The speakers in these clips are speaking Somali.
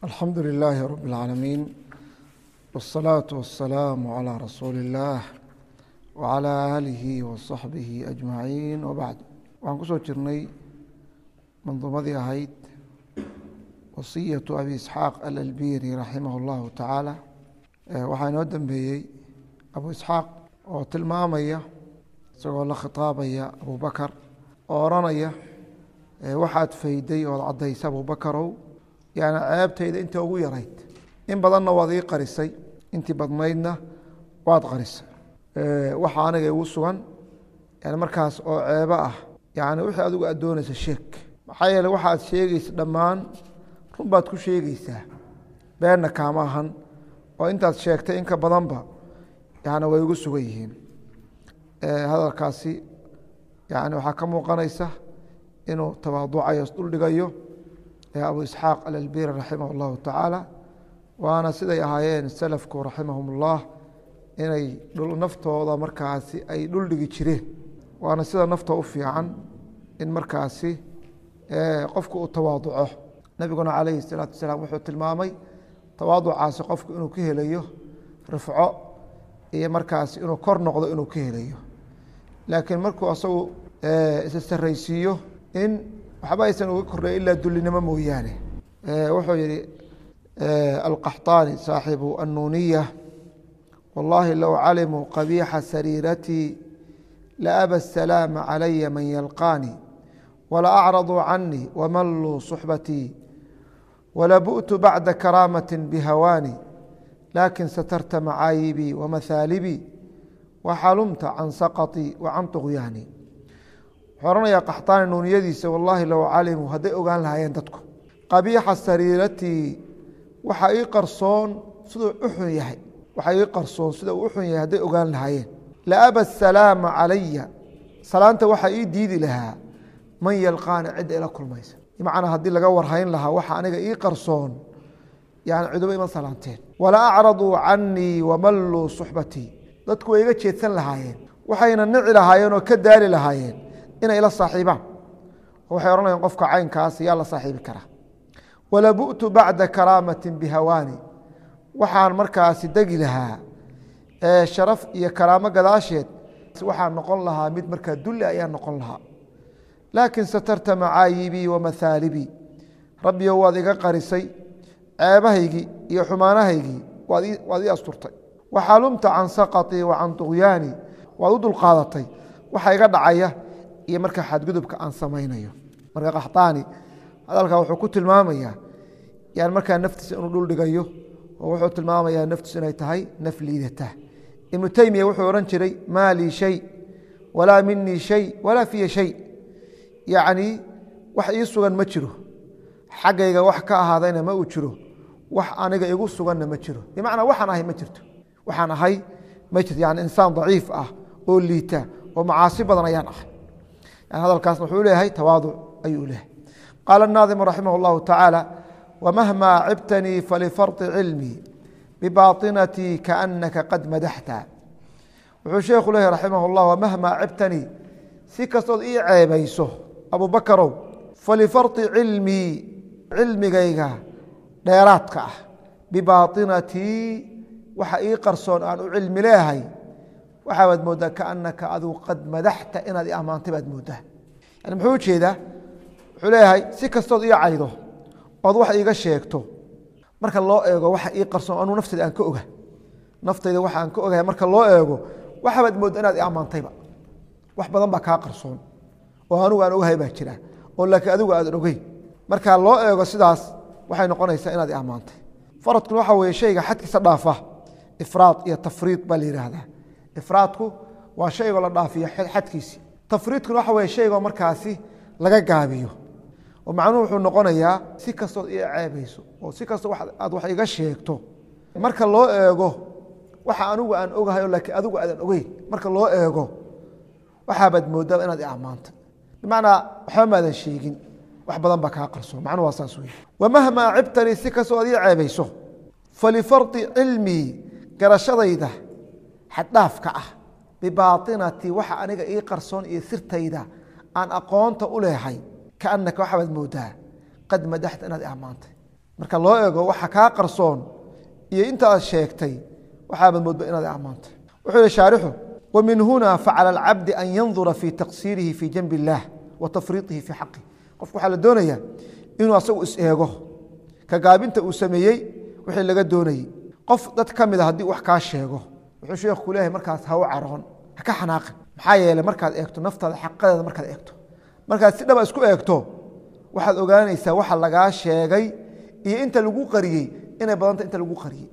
alxamdu lilaahi rab اlcaalamiin wالsalaaةu wasalaamu calىa rasuuli اllaah wcalى aalihi waصaxbihi ajmaciin wabacd waxaan kusoo jirnay manduumadii ahayd wasiyatu abi isxaaq alalbiri raximah اllahu tacaala waxaa inoo dambeeyey abu isxaaq oo tilmaamaya isagoo la khitaabaya abubakar oo odhanaya waxaad fayday ood caddaysa abubakarow yani ceebtayda inta ugu yarayd in badanna waad ii qarisay intii badnaydna waad qarisay waxa aniga igu sugan yani markaas oo ceebo ah yani wixii adigu aad doonaysa sheeg maxaa yeele waxaad sheegaysa dhammaan run baad ku sheegaysaa beenna kaama ahan oo intaad sheegtay inka badanba yani way igu sugan yihiin hadalkaasi yani waxaa ka muuqanaysa inuu tawaaducayo isdhuldhigayo abu isxaaq alalbiri raximah اllahu tacaala waana siday ahaayeen salafku raximahum ullah inay naftooda markaasi ay dhuldhigi jireen waana sida nafta u fiican in markaasi qofku uu tawaaduco nebiguna calayhi الsalaatu wasalaam wuxuu tilmaamay tawaaducaasi qofku inuu ka helayo rifco iyo markaasi inuu kor noqdo inuu ka helayo laakiin markuu asagu isa saraysiiyo in waxba aysan uga kordhay ilaa dulinimo mooyaane wuxuu yihi alqaxطaani saaxibu annuniya wallahi low calimuu qabiixa sariiratii laaba الsalaama calaya man yalqaanii wala acraduu canii wamalluu suxbatii walabu'tu bacda karaamati bihawaani lakin satarta macaayibii wamahaalibii waxalumta can saqaطii wa can طugyaani wuxuu ohanayaa qaxtaani nuuniyadiisa wallaahi low calimuu hadday ogaan lahaayeen dadku qabiixa sariiratii waxa ii qarsoon siduu u xun yahay waxa ii qarsoon sida uu u xun yahay hadday ogaan lahaayeen laaba asalaama calaya salaanta waxaa ii diidi lahaa man yalqaani cidda ila kulmaysa bimacnaa haddii laga warhayn lahaa waxa aniga ii qarsoon yani ciduba ima salaanteen wala acraduu canii wamalluu suxbatii dadku way iga jeedsan lahaayeen waxayna nici lahaayeen oo ka daali lahaayeen inay la saaxiibaan waxay odhanayaan qofka caynkaas yaa la saaxiibi karaa walabu'tu bacda karaamati bihawaani waxaan markaasi degi lahaa sharaf iyo karaamo gadaasheed waxaan noqon lahaa mid markaa dulli ayaa noqon lahaa laakin satarta macaayibii wamahaalibii rabbiyo waad iga qarisay ceebahaygii iyo xumaanahaygii waad ii asturtay waxalumta can saqaطii wa can طugyaani waad u dulqaadatay waxa iga dhacaya iyo marka xadgudubka aan samaynayo marka qaxطaani hadalkaa wuxuu ku tilmaamayaa yani markaa naftiisa inuu dhuldhigayo oo wuxuu tilmaamayaa naftiisu inay tahay naf liidata ibnu teymiya wuxuu odhan jiray maa lii shay walaa minii shay walaa fiya shay yacni wax ii sugan ma jiro xaggayga wax ka ahaadayna ma uu jiro wax aniga igu suganna ma jiro bimacnaa waxaan ahay ma jirto waxaan ahay ma jirto yani insaan daciif ah oo liita oo macaasi badan ayaan ahay yani hadalkaasna wuxuu leeyahay tawaaduc ayuu leeyahay qaala الnaadimu raximah اllahu tacaala wmahma cibtanii falifarطi cilmii bibaطinatii kaأnaka qad madaxta wuxuu sheekhu leeyahy raximah اllah wmahma cibtanii si kastood ii ceebayso abubakarow falifarطi cilmii cilmigayga dheeraadka ah bibaطinatii waxa ii qarsoon aan u cilmi leehay waxaa baad mooddaa kaanaka adigu qad madaxta inaad i ammaantay baad mooddaa yani muxuu ujeedaa wuxuu leeyahay si kastood ii caydo ood wax iiga sheegto marka loo eego waxa ii qarsoon anuu naftayda aan ka oga naftayda waxa aan ka ogahay marka loo eego waxabaad moodda inaad i ammaantayba wax badan baa kaa qarsoon oo anugu aan ogahay baa jira oo laakiin adigu aadan ogeyn marka loo eego sidaas waxay noqonaysaa inaad i ammaantay faradkuna waxa weeye shayga xadkiisa dhaafa ifraad iyo tafriid baa la yidhaahdaa ifraadku waa shaygoo la dhaafiyo xadkiisi tafriidkuna waxa weye shaygoo markaasi laga gaabiyo oo macnuhu wuxuu noqonayaa si kastood ii ceebayso oo si kastoo aad wax iga sheegto marka loo eego waxa anigu aan ogahay oo laakiin adigu aadan ogeyn marka loo eego waxaabaad mooddaa inaad i ammaantay bimacnaa waxba maadan sheegin wax badan baa kaa qarsoon macnuhu waa saas wey wamahmaa cibtanii si kastoo aad ii ceebayso falifardi cilmii garashadayda xaddhaafka ah bibaatinatii waxa aniga ii qarsoon iyo sirtayda aan aqoonta u leehay kaanaka waxabaad moodaa qad madaxta inaad ammaantay marka loo eego waxa kaa qarsoon iyo intaad sheegtay waxaabad moodba inaad ammaantay wuxuu yihi shaarixu wamin huna facala alcabdi an yandura fi taqsiirihi fi janbi اllah wa tafriiطihi fi xaqih qofku waxaa la doonaya inuu asagu is-eego ka gaabinta uu sameeyey wixii laga doonayey qof dad ka mida haddii wax kaa sheego wuxuu sheekhu ku leeyahay markaas ha u caroon ha ka xanaaqin maxaa yeeley markaad eegto naftaada xaqadeeda markaad eegto markaad si dhaba isku eegto waxaad ogaanaysaa waxa lagaa sheegay iyo inta lagu qariyey inay badanta inta lagu qariyey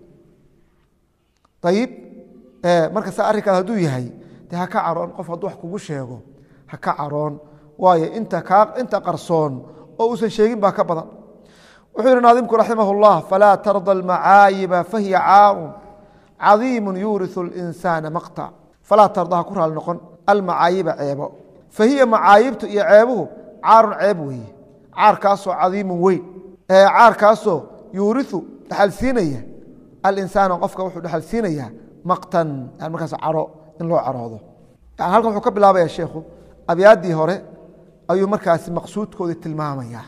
ayib marka sa arrinkaas hadduu yahay de ha ka caroon qof hadduu wax kugu sheego ha ka caroon waayo inta kaa inta qarsoon oo uusan sheegin baa ka badan wuxuu yihi naadimku raximah اllah falaa tarda almacaayiba fahiya caarun cadiimu yuuriu اlinsaana maqطc falaa tarda ha ku raali noqon almacaayiba ceebo fahiya macaayibtu iyo ceebuhu caarun ceeb weeye caarkaasoo cadiimun weyn caarkaasoo yuuriu dhexalsiinaya alinsaana qofka wuxuu dhexalsiinayaa maqtan yani markaas caro in loo caroodo yani halkan wuxuu ka bilaabaya sheekhu abyaaddii hore ayuu markaasi maqsuudkoodii tilmaamaya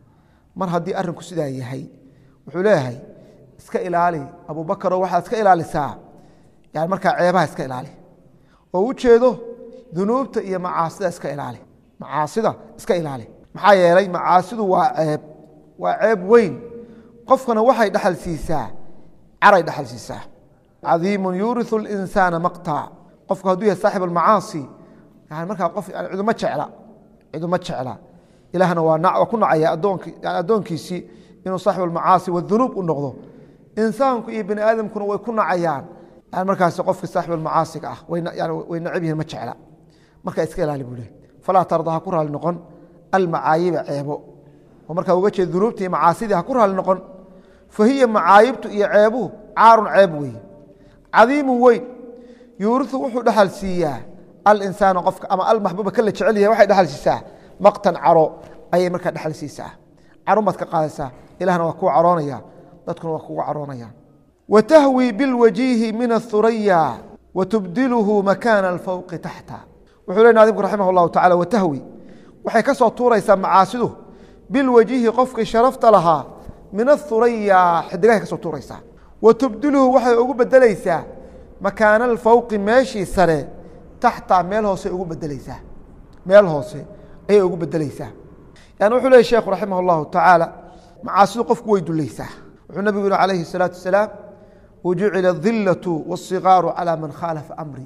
mar haddii arrinku sidaa yahay wuxuu leeyahay iska ilaali abubakaro waxaad iska ilaalisaa yani markaa ceebaha iska ilaali oo u jeedo dunuubta iyo macaasida iska ilaali macaasida iska ilaali maxaa yeelay macaasidu waa ceeb waa ceeb weyn qofkana waxay dhexal siisaa caray dhexal siisaa cadiimun yuuriu اlinsaana maqtac qofku hadduu yahay saaxib almacaasi yani markaa qof ciduma jecla ciduma jecla ilahna waa ku nacaya addoonkiisii inuu saaxib almacaasi wadunuub u noqdo insaanku iyo bani aadamkuna way ku nacayaan yani markaas qofki saaxib almacaasiga ah way nacab yihiin ma jecla marka iska ilaali buu leh falaa tarda ha ku raali noqon almacaayiba ceebo oo markaa uga jeeda dunuubta iyo macaasidii ha ku raali noqon fa hiya macaayibtu iyo ceebuhu caarun ceeb weeye cadiimun weyn yuuriu wuxuu dhexal siiyaa alinsaana qofka ama almaxbuuba ka la jecel yahay waxay dhexal siisaa maqtan caro ayay markaa dhexal siisaa carun baad ka qaadaysaa ilahna waa kuu caroonaya dadkuna waa kugu caroonaya wa tahwi bilwajiihi min athuraya wa tubdiluhu makaana alfawqi taxta wuxuu le naadimku raximah اllahu tacala watahwi waxay ka soo tuuraysaa macaasidu bilwajihi qofkii sharafta lahaa min athuraya xidigahay ka soo tuuraysaa wa tubdiluhu waxay ugu bedelaysaa makaana alfawqi meeshii sare taxta meel hoose ugu bedelaysaa meel hoose ayay ugu bedelaysaa yani wuxuu lehy sheekhu raximah اllahu tacaala macaasidu qofku way dulaysaa wuxuu nabigu yihi calayhi الsalaatu wasalaam wajucila اdilaةu wالصigaaru calى man khaalafa amri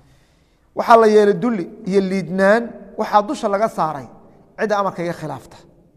waxaa la yeelay duli iyo liidnaan waxaa dusha laga saaray cidda amarka iga khilaafta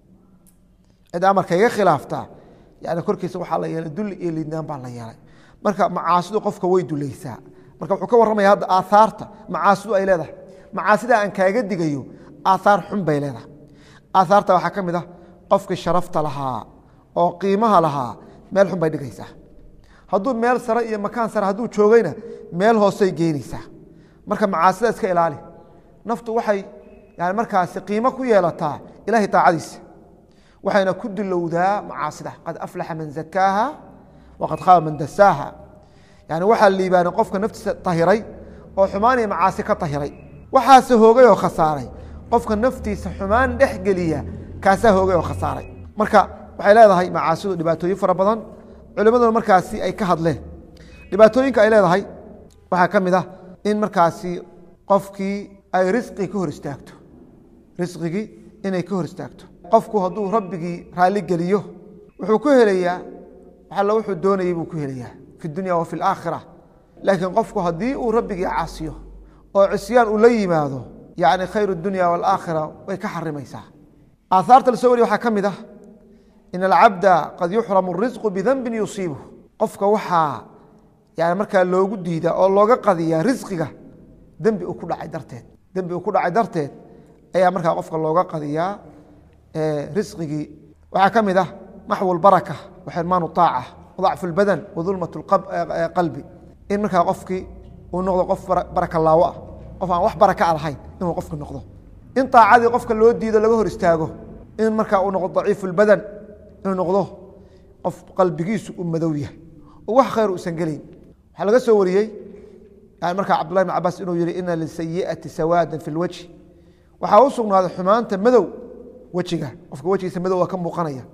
cidda amarka iga khilaafta yani korkiisa waxaa la yeelay duli iyo liidnaan baa la yeelay marka macaasidu qofka way dulaysaa marka wuxuu ka warramaya hadda aaaarta macaasidu ay leedahay macaasida aan kaaga digayo aaaar xun bay leedahay aaaarta waxaa ka mid ah qofkii sharafta lahaa oo qiimaha lahaa meel xun bay dhigaysaa hadduu meel sare iyo makaan sare hadduu joogayna meel hoosey geynaysaa marka macaasida iska ilaali naftu waxay yani markaasi qiimo ku yeelataa ilahay taacadiisa waxayna ku dilowdaa macaasida qad aflaxa man zakaaha waqad khaaba man dasaaha yani waxaa liibaanay qofka naftiisa tahiray oo xumaan iyo macaasi ka tahiray waxaase hoogay oo khasaaray qofka naftiisa xumaan dhex geliya kaasaa hoogay oo khasaaray marka waxay leedahay macaasidu dhibaatooyin fara badan culimmaduna markaasi ay ka hadleen dhibaatooyinka ay leedahay waxaa ka mid ah in markaasi qofkii ay risqii ka hor istaagto risqigii inay ka hor istaagto qofku hadduu rabbigii raalli geliyo wuxuu ku helayaa waxalla wuxuu doonayay buu ku helayaa fi dunya wa fi alaakhira laakiin qofku haddii uu rabbigii caasiyo oo cisyaan uu la yimaado yacni khayr dunya waalaakhira way ka xarimaysaa aahaarta la soo wariya waxaa ka mid ah in alcabda qad yuxramu risqu bidanbin yusiibuh qofka waxaa yani markaa loogu diida oo looga qadiyaa risqiga dembi uu ku dhacay darteed dembi uu ku dhacay darteed ayaa markaa qofka looga qadiyaa risqigii waxaa ka mid ah maxwu lbaraka waxirmaan aaca wadacfu lbadan wadulmat qalbi in markaa qofkii uu noqdo qof baraka laawo ah qof aan wax baraka a lahayn inuu qofki noqdo in aacadii qofka loo diido laga hor istaago in markaa uu noqdo daciifu lbadan inuu noqdo qof qalbigiisu uu madow yahay oo wax khayr uusan gelayn waxaa laga soo wariyey yani markaa cabdullahi bn cabaas inuu yihi ina lisayi'ati sawaadan fi lwajhi waxaa u sugnaaday xumaanta madow wejiga qofka wejigiisa madow waa ka muuqanaya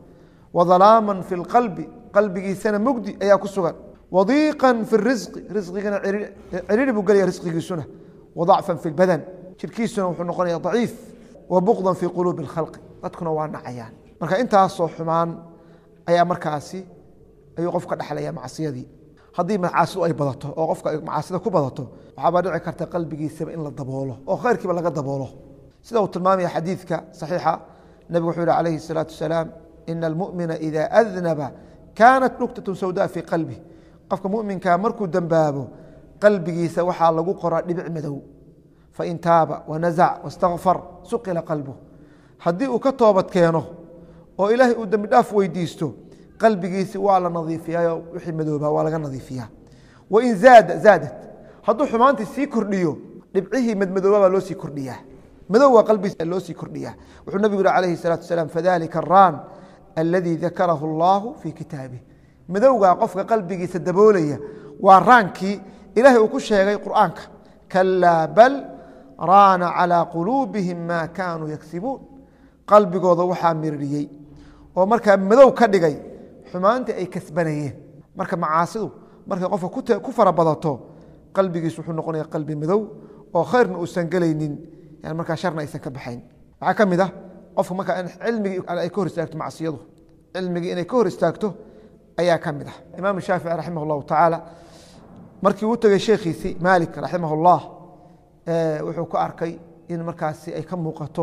wadalaaman fi lqalbi qalbigiisana mugdi ayaa ku sugan wadiiqan fi risqi risqigana ciriiri buu gelaya risqigiisuna wadacfan fi lbadan jirkiisuna wuxuu noqonaya daciif wa buqdan fi quluubi اlkhalqi dadkuna waa nacayaan marka intaasoo xumaan ayaa markaasi ayuu qof ka dhexlaya macsiyadii haddii macaasidu ay badato oo qofka ay macaasida ku badato waxaabaa dhici karta qalbigiisaba in la daboolo oo khayrkiiba laga daboolo sida uu tilmaamaya xadiidka saxiixa nebigu wuxuu yihi calayhi الsalaatu wasalaam ina almumina ida adnaba kaanat nuktatu sawda fii qalbi qofka muminkaa markuu dembaabo qalbigiisa waxaa lagu qoraa dhibic madow fain taaba wanazac wastakfar suqila qalbu haddii uu ka toobad keeno oo ilaahay uu dembi dhaaf weydiisto qalbigiisi waa la nadiifiyayo wixii madoobaa waa laga nadiifiyaa wain zaada zaadat hadduu xumaantii sii kordhiyo dhibcihii madmadooba baa loo sii kordhiyaa madow waa qalbigiisa loo sii kordhiyaa wuxuu nabigu yihi calayhi الsalatu wasalaam fadalika araan aladii dakarahu allahu fii kitaabih madowgaa qofka qalbigiisa daboolaya waa raankii ilaahay uu ku sheegay qur'aanka kalaa bal raana calىa quluubihim ma kaanuu yagsibuun qalbigooda waxaa miririyey oo markaa madow ka dhigay xumaantii ay kasbanayeen marka macaasidu markay qofka ku fara badato qalbigiisu wuxuu noqonaya qalbi madow oo khayrna uusan gelaynin yani markaa sharna aysan ka baxayn waxaa ka mid ah qofka markaa cilmigii ay ka hor istaagto macsiyadu cilmigii inay ka hor istaagto ayaa ka mid ah imaam shaafici raximah اllahu tacaala markii uu tegey sheekhiisii maalik raximah اllah wuxuu ku arkay in markaasi ay ka muuqato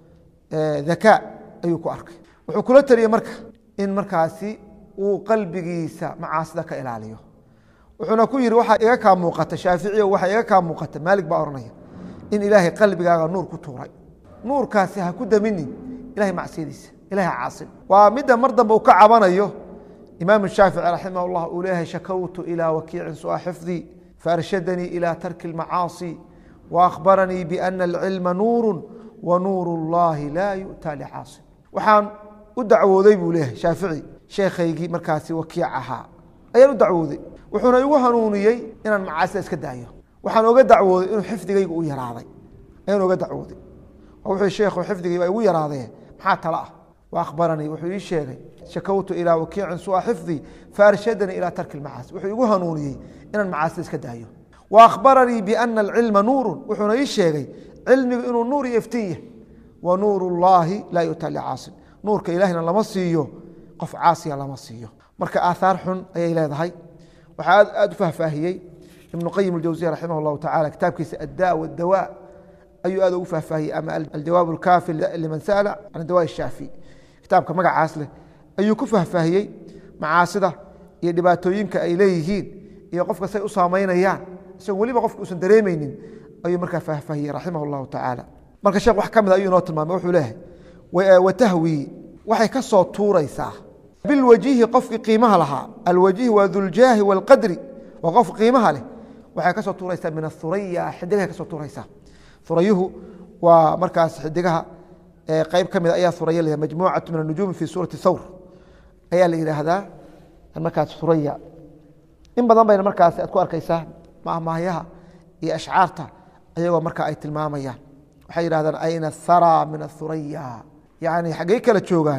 dhakaa ayuu ku arkay wuxuu kula teliyey marka in markaasi uu qalbigiisa macaasida ka ilaaliyo wuxuuna ku yihi waxaa iga kaa muuqata shaaficiyo waxaa iga kaa muuqata maalik baa ohanaya in ilaahay qalbigaaga nuur ku tuuray nuurkaasi ha ku daminin ilahay macsiyadiisa ilahay caasin waa midda mar dambe uu ka cabanayo imaam shaafici raximah اllah uu leeyahay shakawtu ilى wakiicin sua xifdii faarshadanii ilى tarki اlmacaasi waأkhbaranii biana alcilma nuuru wa nuur اllahi laa yu'ta licaasi waxaan u dacwooday buu leeyahay shaafici sheekhaygii markaasi wakiic ahaa ayaan u dacwooday wuxuuna igu hanuuniyey inaan macaasida iska daayo waxaan oga dacwooday inuu xifdigayga u yaraaday ayaan oga dacwooday wuxuu sheekhu xifdigay baa igu yaraadee maxaa tala ah waahbaranii wuxuu ii sheegay shakawtu ilaa wakiicin sua xifdii faarshadanii ilaa tarki macaasi wuxuu igu hanuuniyey inaan macaasida iska daayo wa akhbaranii biana alcilma nuurun wuxuuna ii sheegay cilmigu inuu nuur iyo iftiin yahy wa nuur اllahi laa yu'ta licaasin nuurka ilahina lama siiyo qof caasiya lama siiyo marka aaahaar xun ayay leedahay waxaa aad aad u fahfaahiyey ibnu qayim اljawsiya raximah اllahu tacala kitaabkiisa adda wاdawa ayuu aad ugu fahfaahiyey ama aljawaab اlkaafi liman sa'la can dawa shaafi kitaabka magacaas leh ayuu ku fahfaahiyey macaasida iyo dhibaatooyinka ay leeyihiin iyo qofka say u saamaynayaan isagoo weliba qofka uusan dareemeynin ayuu markaa fahfaahiyey raximah اllahu tacaala marka sheekh wax ka mid ayuu inoo tilmaamay wuxuu leeyahay watahwi waxay ka soo tuuraysaa bilwajihi qofkii qiimaha lahaa alwajihi waa duljaahi wاlqadri waa qof qiimaha leh waxay ka soo tuuraysaa min athuraya xidigahay ka soo tuuraysaa hurayuhu waa markaas xidigaha qeyb ka mid ayaa huraya la majmuucatu min anujuumi fi suurati thawr ayaa la yidhaahdaa markaas huraya in badan bayna markaas aad ku arkaysaa mahmaahyaha iyo ashcaarta ayagoo markaa ay tilmaamayaan waxay yidhahdaan ayna thara min athuraya yani xaggey kala joogaan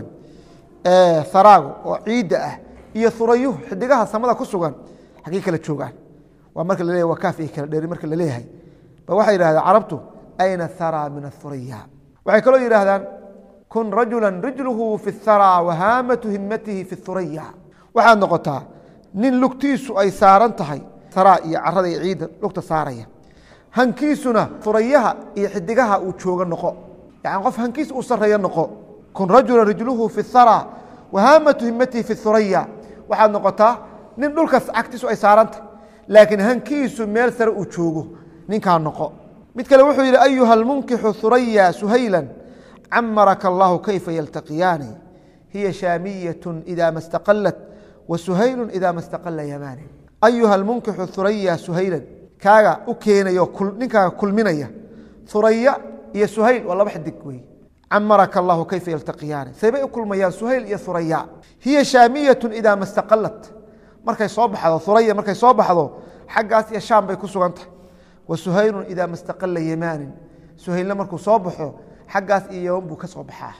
haraagu oo ciidda ah iyo hurayuhu xidigaha samada ku sugan xaggey kala joogaan waa marka la leeyahy waa kaaf iyo kala dheeri marka la leeyahay ba waxay yidhahdaan carabtu ayna thara min athuraya waxay kaloo yidhaahdaan kun rajula rijluhu fi اthara wahaamatu himatihi fi اthuraya waxaad noqotaa nin lugtiisu ay saaran tahay hara iyo carada iyo ciidda lugta saaraya hankiisuna hurayaha iyo xidigaha uu jooga noqo yani qof hankiis uu sareeyo noqo kun rajula rijluhu fi اthara wahaamatu himatihi fi اthuraya waxaad noqotaa nin dhulkaas cagtiisu ay saarantah laakiin hankiisu meel sare uu joogo ninkaa noqo mid kale wuxuu yidhi ayuha almunkixu huraya suhayla camaraka allahu kayfa yaltaqiyaani hiya shaamiyatu ida ma staqalat wa suhaylu ida ma staqala yamaani ayuha almunkixu huraya suhaylan kaaga u keenayo ninkaaga kulminaya huraya iyo suhayl waa laba xidig wey camaraka allahu kayfa yaltaqiyaani saybay u kulmayaan suhayl iyo huraya hiya shaamiyatu ida ma staqalat markay soo baxdo huraya markay soo baxdo xaggaas iyo shaam bay ku sugan tahay wa suhaylu ida ma staqala yamaanin suhaylna markuu soo baxo xaggaas iyo yaman buu ka soo baxaa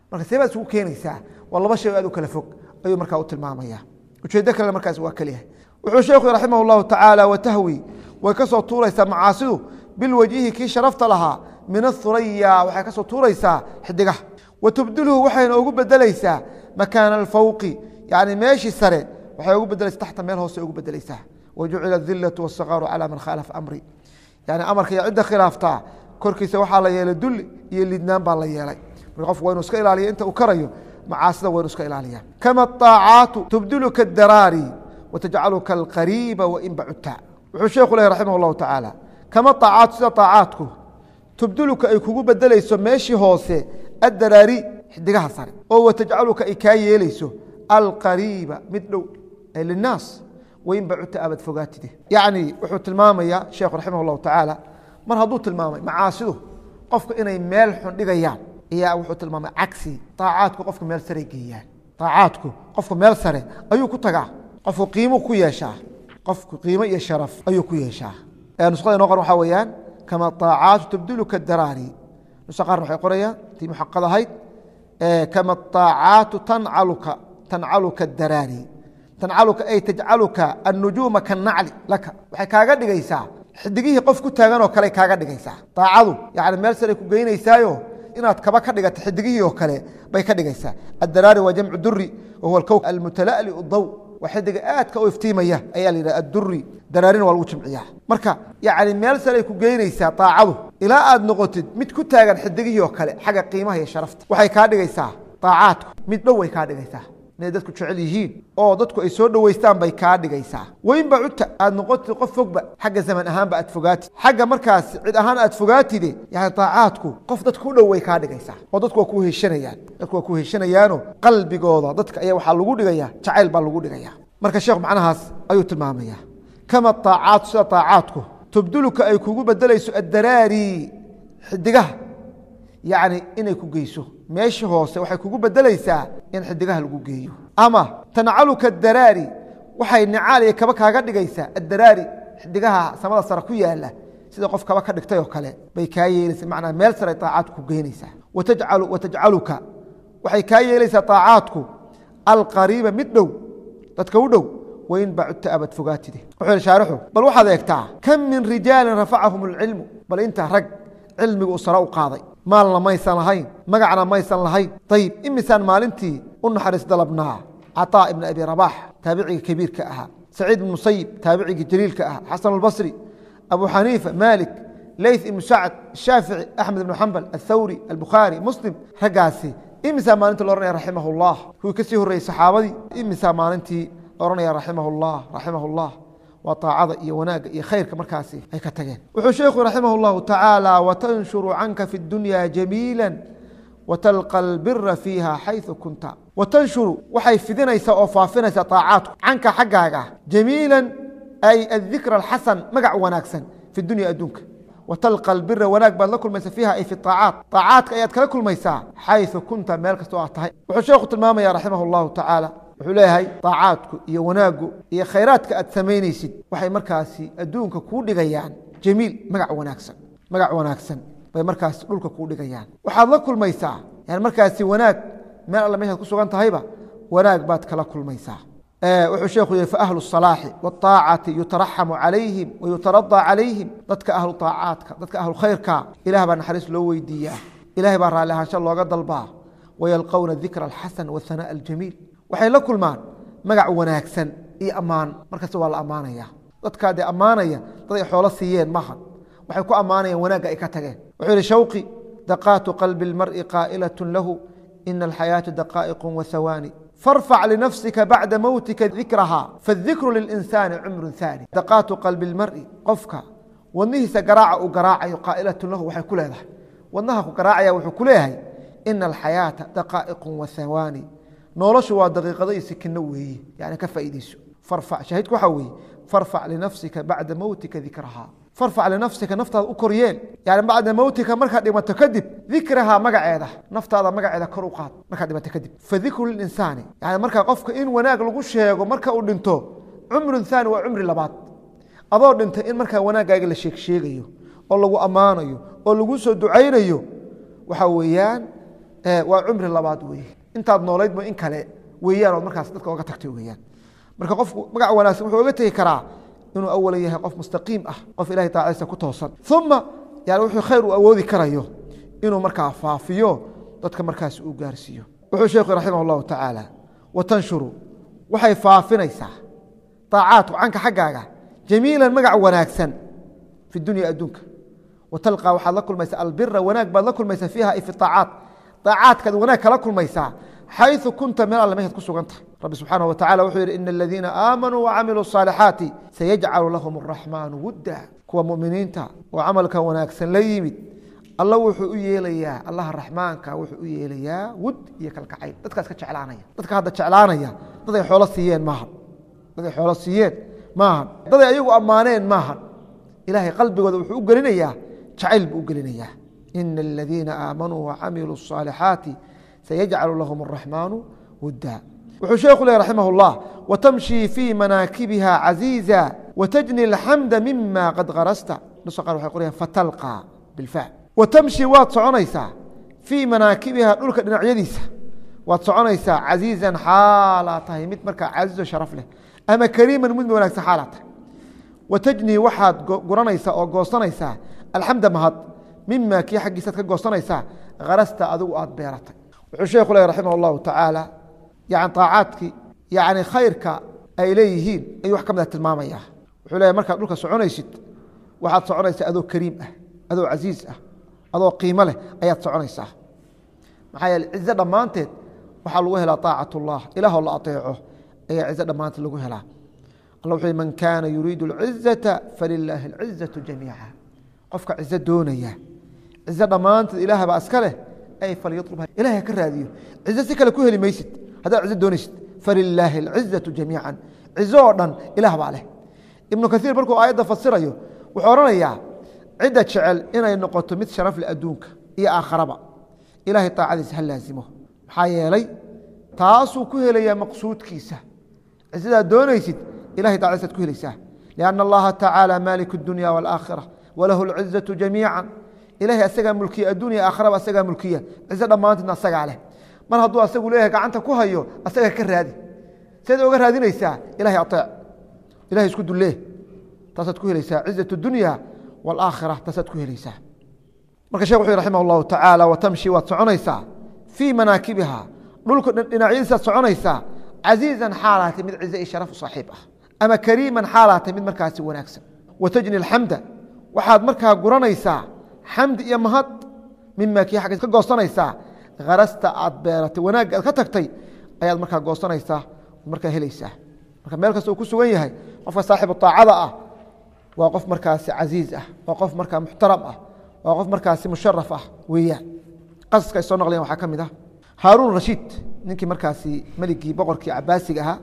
marka see baad isugu keenaysaa waa laba shay oo aad u kala fog ayuu markaa u tilmaamaya ujeeddo kalena markaas waa keliyahay wuxuu sheekhu raximah llahu tacaala watahwi way ka soo tuuraysaa macaasidu bilwajhi kii sharafta lahaa min athuraya waxay ka soo tuuraysaa xidigaha wa tubdilhu waxayna ugu bedelaysaa makaana alfawqi yani meeshii sare waxay ugu bedelaysa taxta meel hoose ugu bedelaysaa wajucila adilatu wasakaaru calaa man khaalafa amri yani amarka iyo cidda khilaaftaa korkiisa waxaa la yeelay dulli iyo lidnaan baa la yeelay marka qofku waa inu iska ilaaliya inta uu karayo macaasida waa inu iska ilaaliya kama aacaatu tubdiluka daraari watajcaluka alqariiba wain bacudta wuxuu sheekhu lehy raximah اllahu tacaala kama aacaatu sida aacaadku tubdiluka ay kugu bedelayso meeshii hoose addaraari xidigaha sare oo watajcaluka ay kaa yeelayso alqariiba mid dhow ee linaas wain bacudta abad fogaatide yacni wuxuu tilmaamaya sheekhu raximah اllahu tacaala mar hadduu tilmaamay macaasidu qofka inay meel xun dhigayaan ayaa wuxuu tilmaamay cagsi aacaadku qofka meel sare geeyaan aacaadku qofka meel sare ayuu ku tagaa qofku qiimu ku yeeshaa qofku qiimo iyo sharaf ayuu ku yeeshaa nusada inoo qor waxaa weeyaan kama aacaatu tubdiluka daraari nusa qaarna waxay qorayaan tii muxaqad ahayd kama aacaatu tancaluka tancaluka daraari tancaluka ay tajcaluka annujuuma kanacli laka waxay kaaga dhigaysaa xidigihii qof ku taagan oo kale kaaga dhigaysaa aacadu yani meel sare ku geynaysaayo inaad kaba ka dhigata xidigihii oo kale bay ka dhigaysaa addaraari waa jamcu duri wahuwa alkow almutala'li daw waa xidiga aadka u iftiimaya ayaa la yidhaha adduri daraarina waa lagu jimciyaa marka yani meel saray ku geynaysaa aacadu ilaa aad noqotid mid ku taagan xidigihii oo kale xagga qiimaha iyo sharafta waxay kaa dhigaysaa aacaadku mid dhow way kaa dhigaysaa inay dadku jecel yihiin oo dadku ay soo dhoweystaan bay kaa dhigaysaa weynba cudta aad noqotid qof fogba xagga zaman ahaanba aad fogaatid xagga markaas cid ahaan aad fogaatide yani aacaadku qof dadku u dhow way kaa dhigaysaa oo dadku waa ku heshanayaan dadku waa ku heshanayaano qalbigooda dadka ayaa waxaa lagu dhigaya jacayl baa lagu dhigaya marka sheekhu macnahaas ayuu tilmaamaya kama aacaatu sida aacaadku tubduluka ay kugu bedelayso addaraari xidigaha yani inay ku geyso meeshii hoose waxay kugu bedelaysaa in xidigaha lagu geeyo ama tancaluka daraari waxay nicaal iyo kaba kaaga dhigaysaa addaraari xidigaha samada sare ku yaala sida qof kaba ka dhigtay oo kale bay kaa yeelaysa manaa meel sare aacaadku ku geynaysaa watajcaluka waxay kaa yeelaysaa aacaadku alqariiba mid dhow dadka u dhow wain bacudta abad fogaatide wuxuu shaarixu bal waxaad eegtaa kam min rijaalin rafacahum alcilmu bal inta rag cilmigu uu sare u qaaday maalna maysan lahayn magacna maysan lahayn ayib imisaan maalintii u naxariis dalabnaa caطaa ibn abi rabax taabiciga kabiirka ahaa saciid ibn musayib taabiciga jaliilka ahaa xasan albasri abu xaniifa malik leyth ibnu sacd shaafici axmed ibnu xambal athawri albukhaari muslim raggaasi imisaa maalintii la ohanaya raximah اllah kuwii ka sii horreeyey saxaabadii imisaa maalintii la ohanaya raximah اllah raximah اllah waa aacada iyo wanaagga iyo khayrka markaasi ay ka tageen wuxuu sheekhu raximah اllahu tacaala watanshuru canka fi اdunya jamiila watalqa albira fiiha xayثu kunta watanshuru waxay fidinaysaa oo faafinaysaa aacaadku canka xaggaaga jamiila ay adikra alxasan magac wanaagsan fi dunya adduunka watalqa albira wanaag baad la kulmaysa fiiha ay fi aacaat aacaadka ayaad kala kulmaysaa xayثu kunta meel kastoo aad tahay wuxuu sheekhu tilmaamaya raximah اllahu tacaala wuxuu leeyahay aacaadku iyo wanaaggu iyo khayraadka aad samaynaysid waxay markaasi adduunka kuu dhigayaan jamiil magac wanaagsan magac wanaagsan bay markaasi dhulka kuu dhigayaan waxaad la kulmaysaa yani markaasi wanaag meel alle meeshaad ku sugan tahayba wanaag baad kala kulmaysaa wuxuu sheekhu yihi faahlu الصalaaxi wالطaacati yutaraxamu calayhim wayutaradaa calayhim dadka ahlu طaacaadka dadka ahlu khayrka ilah baa naxariis loo weydiiyaa ilahay baa raalli ahaansha looga dalbaa wayalqowna dikra alxasan wahanaaء aljamiil waxay la kulmaan magac wanaagsan iyo ammaan markasta waa la ammaanaya dadkaa dee ammaanaya dad ay xoolo siiyeen maha waxay ku ammaanayaan wanaagga ay ka tageen wuxuu yihi shawqi daqaatu qalbi اlmar'i qaa'ilaة lahu ina alxayaaةa daqaa'iq wahawaani farfac linafsika bacda mowtika dikraha faاdikru lilinsaani cumru haani daqaatu qalbi اlmar'i qofka wadnihiisa garaaca uu garaacayo qaa'ilaة lahu waxay ku leedahay wadnaha ku garaacaya wuxuu ku leeyahay ina alxayaaةa daqaa'iq wahawaani noloshu waa daqiiqado iyo sikino weeye yani ka faa'iideyso farfac shaahidku waxaa weeye farfac linafsika bacda mowtika dikrahaa farfac linafsika naftaada u koryeel yani bacda mowtika markaad dhimato kadib dikrahaa magaceeda naftaada magaceeda kor u qaad markaad dhimato kadib fadikru lilinsaani yani markaa qofka in wanaag lagu sheego marka uu dhinto cumrun haani waa cumri labaad adoo dhintay in markaa wanaaggaaga la sheegsheegayo oo lagu ammaanayo oo lagu soo ducaynayo waxaa weeyaan waa cumri labaad weeye intaad noolaydba in kale weeyaan ood markaas dadka oga tagtay weeyaan marka qofku magac wanaagsan wuxuu oga tegi karaa inuu awalan yahay qof mustaqiim ah qof ilahay taacadiisa ku toosan uma yani wuxuu khayr uu awoodi karayo inuu markaa faafiyo dadka markaas uu gaarsiiyo wuxuu sheekhu raximah اllahu tacaala watanshuru waxay faafinaysaa aacaadku canka xaggaaga jamiilan magac wanaagsan fi dunya adduunka watalqaa waxaad la kulmaysaa albira wanaag baad la kulmaysaa fiiha ay fi aacaat aacaadkaad wanaag kala kulmaysaa xayu kunta meel alle mehaad ku sugantahay rabbi subxaanah wa tacala wuxuu yidhi ina aladiina aamanuu wacamiluu الصaalixaati sayajcalu lahum الraxmaanu wudda kuwa muminiinta oo camalka wanaagsan la yimid alla wuxuu u yeelayaa allaha raxmaanka wuxuu u yeelayaa wud iyo kalkacayl dadkaas ka jeclaanaya dadka hadda jeclaanaya daday xoolo siiyeen maahan daday xoolo siiyeen maahan daday ayagu ammaaneen maahan ilahay qalbigooda wuxuu u gelinayaa jacayl buu u gelinayaa ina aladiina aamanuu wacamiluu الصaalixaati sayajcalu lahum الraxmaanu wudda wuxuu sheekhu leh raximah اllah watamshii fii manaakibiha caziiza watajni اlxamda mima qad karasta nusa qaar waxay qorayaan fatalqى bilfa watamshi waad soconaysaa fii manaakibiha dhulka dhinacyadiisa waad soconaysaa casiizan xaalaa tahay mid markaa casiizo sharaf leh ama kariiman mid wanaagsan xaalaa tahay watajnii waxaad guranaysaa oo goosanaysaa alxamda mahad mima kii xaggiisaad ka goosanaysaa karasta adigu aad beeratay wuxuu sheekhu leh raximah اllahu tacaala yani aacaadkii yani khayrka ay leeyihiin ayuu wax ka mida tilmaamaya wuxuu leeyahy markaad dhulka soconaysid waxaad soconaysaa adoo kariim ah adoo casiiz ah adoo qiimo leh ayaad soconaysaa maxaa yeele cizo dhammaanteed waxaa lagu helaa طaacat اllah ilaahoo la aطeeco ayaa cizo dhammaanteed lagu helaa alla wuxuu man kaana yuriidu اlcizaةa falilaahi اlcizaةu jamiica qofka cizo doonaya cizo dhammaanteed ilaah baa iska leh ay falyalubha ilahay ka raadiyo cizo si kale ku heli maysid haddaad cizo doonaysid falilaahi اlcizaةu jamiica cizo oo dhan ilaah baa leh ibnu kaiir markuu aayadda fasirayo wuxuu odhanayaa cidda jecel inay noqoto mid sharaf leh adduunka iyo aakharaba ilahay taacadiisa ha laasimo maxaa yeelay taasuu ku helayaa maqsuudkiisa cisadaa doonaysid ilahay taacadiisaad ku helaysaa lianna allaha tacaala maalik اdunya wاlaakhira walahu اlcizaةu jamiica ilahay asagaa mulkiya addunya aakharaba asagaa mulkiya cizo dhammaanteedna asagaa leh mar hadduu asagu leeyahay gacanta ku hayo asaga ka raadi seed oga raadinaysaa ilahay aeec ilahay isku dulee taasaad ku helaysaa cizaة اdunya wاlaakhira taasaad ku helaysaa marka shek wuxu raximah اllahu tacaala watamshi waad soconaysaa fii manaakibiha dhulka dhinacyadiisaad soconaysaa casiizan xaalaatay mid cize iyo sharaf u saaxiib ah ama kariiman xaalaatay mid markaasi wanaagsan watajni اlxamda waxaad markaa guranaysaa xamdi iyo mahad mima kii xaggiis ka goosanaysaa karasta aad beeratay wanaagga aad ka tagtay ayaad markaa goosanaysaa markaa helaysaa marka meel kasta uu ku sugan yahay qofka saaxibu طaacada ah waa qof markaasi casiiz ah waa qof markaa muxtaram ah waa qof markaasi musharaf ah weeyaan qasaska ay soo naqliyan waxaa ka mid ah haaruun rashiid ninkii markaasi meligii boqorkii cabaasiga ahaa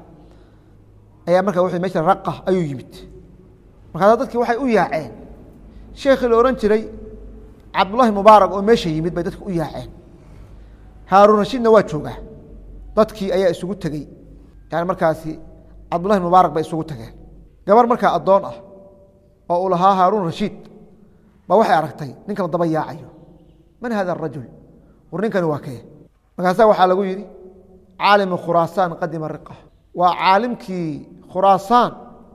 ayaa markaa w mesha raqa ayuu yimid markaasa dadkii waxay u yaaceen sheekhii la odhan jiray cabdullahi mubaarak oo meesha yimid bay dadki u yaaceen haaruun rashiidna waa joogaa dadkii ayaa isugu tegey yani markaasi cabdullahi mubaarak bay isugu tageen gabar markaa addoon ah oo uu lahaa haaruun rashiid ba waxay aragtay ninkan daba yaacayo man hada arajul war ninkani waa kee markaasaa waxaa lagu yidhi caalimu khuraasaan qadima riqa waa caalimkii khuraasaan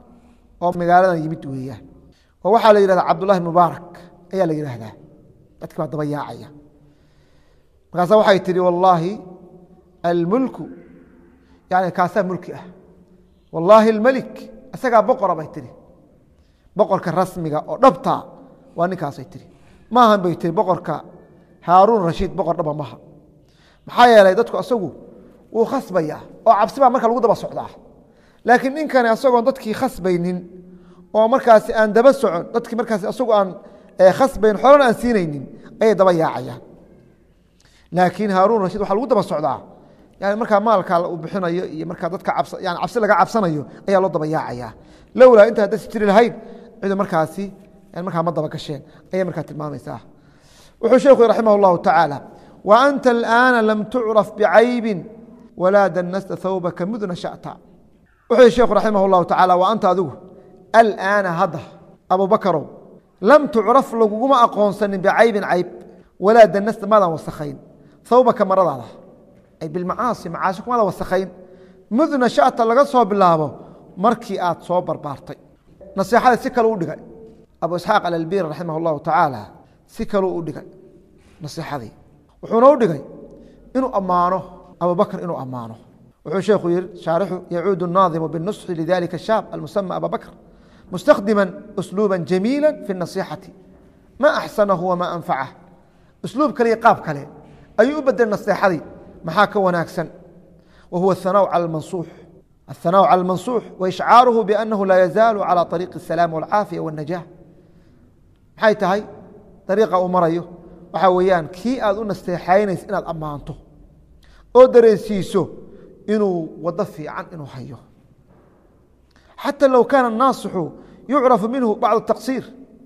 oo magaaladan yimid weeyaan oo waxaa la yidhahdaa cabdullahi mubaarak ayaa la yidhaahdaa dadki baa daba yaacaya markaasa waxay tihi wallaahi almulku yani kaasaa mulki ah wallaahi almelik isagaa boqora bay tihi boqorka rasmiga oo dhabta waa ninkaasay tihi maahan bay tihi boqorka haaruun rashiid boqor dhaba maha maxaa yeelay dadku asagu wuu khasbaya oo cabsi baa marka lagu daba socdaa laakiin ninkani asagoon dadkii khasbaynin oo markaasi aan daba socon dadkii markaasi asagu aan khasbayn xolana aan siinaynin ayay daba yaacayaan laakiin haaruun rashiid waxaa lagu daba socdaa yani markaa maalkaa uu bixinayo iyo markaa dadka yani cabsi laga cabsanayo ayaa loo daba yaacaya lowlaa inta haddaysa jiri lahayn cidu markaasi markaa ma daba gasheen ayay markaa tilmaamaysaa wuxuu sheekhu raximah اllahu tacaala wa anta alآana lam tucraf bicaybi walaa danasta hawbaka mudna shata wuxuu yihi sheekhu raximah اllahu tacala wa anta adigu alaana hadda abubakarow lam tucraf laguguma aqoonsanin bicaybin cayb walaa danasta maadaan wasakhayn thawbaka maradaada ay bilmacaasi macaasi kumada wasakhayn mud nashata laga soo bilaabo markii aad soo barbaartay naseexada si kale u dhigay abu isxaaq alalbir raximah اllahu tacaala si kaleu u dhigay naseexadii wuxuuna u dhigay inuu ammaano abubakr inuu ammaano wuxuu sheekhu yihi shaarixu yacuudu الnaadimu biالnusxi lidalika shaab almusama aba bakr mustakdima usluuba jamiila fi الnasixati ma axsanahu wama anfacah usluub kale iyo qaab kale ayuu u bedelay naseexadii maxaa ka wanaagsan wa huwa ahanaaءu calى mansuux الثناء على المنصوح وإشعاaره بأنه لا يزال على طريق السلام والعاaفية والنجاح maxay tahay طريiقa uu marayo waxa weeyaan kii aad u nasteexaynaysa inaad ammaanto oo dareensiiso inuu wado fiican inuu hayo حتى لو كان الناaصح يuعرف minه بعض التقصير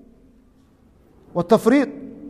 والتفريiط